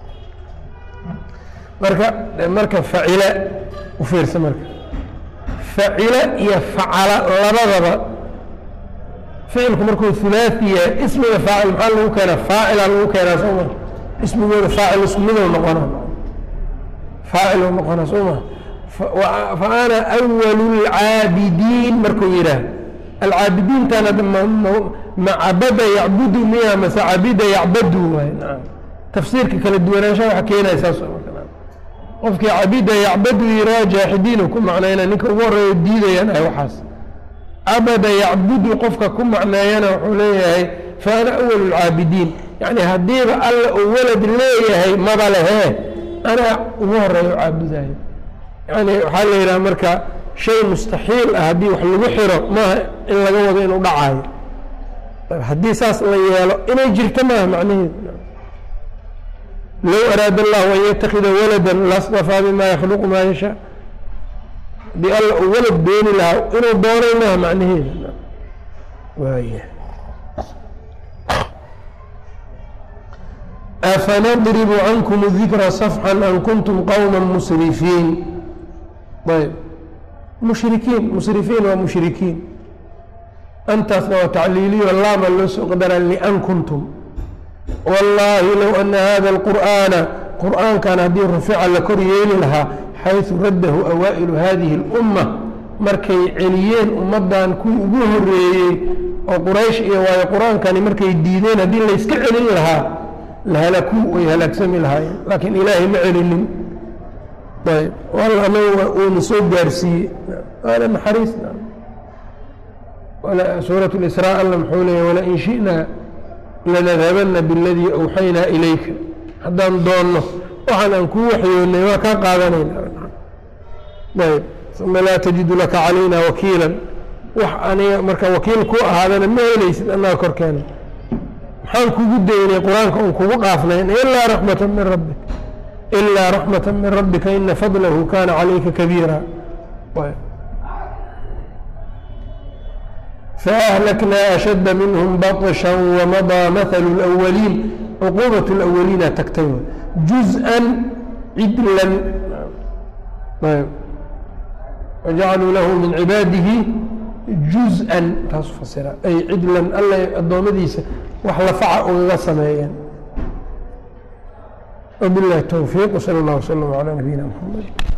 marka marka facila u fiirsa marka facila iyo facala labadaba ficilku markuu hulaaثi yahay ismiga faacil maxaa lagu keenaa faacila lagu keenaa soo ma ismigooda faacil isku midow noqona faacil noqona soo ma fa ana أwal الcaabidiin markuu yidhaah alcaabidiintana ma cabada yacbudu miya mase cabida yacbadu waay naam tafsiirka kala duwanaanshaha waxa keenaya saas qofkii cabida yacbadu yiraa jaaxidiinu ku macnayna ninka ugu horeeya diidayaan ah waxaas cabada yacbudu qofka ku macneeyana wuxuu leeyahay fa ana awal lcaabidiin yani haddiiba alla uu walad leeyahay maba lehee anaa ugu horeeyo caabudayo yani waxaa la yidhaha marka shay mustaxiil ah haddii wax lagu xiro maaha in laga wado inuu dhacayo haddii saas la yeelo inay jirto maaha macnaheedu low araada allahu an yatakida walada lastafaa bima yakhluqu maa yashaa haddii alla uu walad dooni lahaa inuu doonay maaha macnaheeda waaya afanadribu cankum dikra safxan an kuntum qowma musrifiin ayb mushrikiin musrifiin waa mushrikiin antaasna waa tacliiliyo laama loo soo qadara lian kuntum wallaahi low ana hada alqur'aana qur'aankan haddii rufica la kor yeeli lahaa xaysu raddahu awaa'ilu hadihi اlumma markay celiyeen ummaddan kuwii ugu horeeyey oo quraysh iyo waayo qur-aankani markay diideen haddii layska celin lahaa lahalakuu way halaagsami lahaayeen laakiin ilaahay ma celinin ayb walla anaga uuna soo gaarsiiyey waana naxariis suurat lisraa alla muxuu leeya walain shi'naa lanadhabana biاladii awxaynaa ilayka haddaan doonno waxaan aan kuu waxyoonnay waa kaa qaadanayna ayb uma laa tajidu laka calayna wakiila wax aniga marka wakiil ku ahaadana ma helaysid annaga korkeena maxaan kugu daynay qur-aanka un kugu dhaafnayn ilaa raxmata min rabbik ilaa raxmata min rabbika ina fadlahu kana calayka kabiira فأهلكنا أشد منهم بطشا ومضى مثل الأولين عقوبة الأولين تكتب جزءا عدلا وجعلوا له من عباده جزءا تصفصر أي عدلا ألا الضومديس وحلفع وغسميا وبالله التوفيق وصلى الله وسلم على نبينا محمد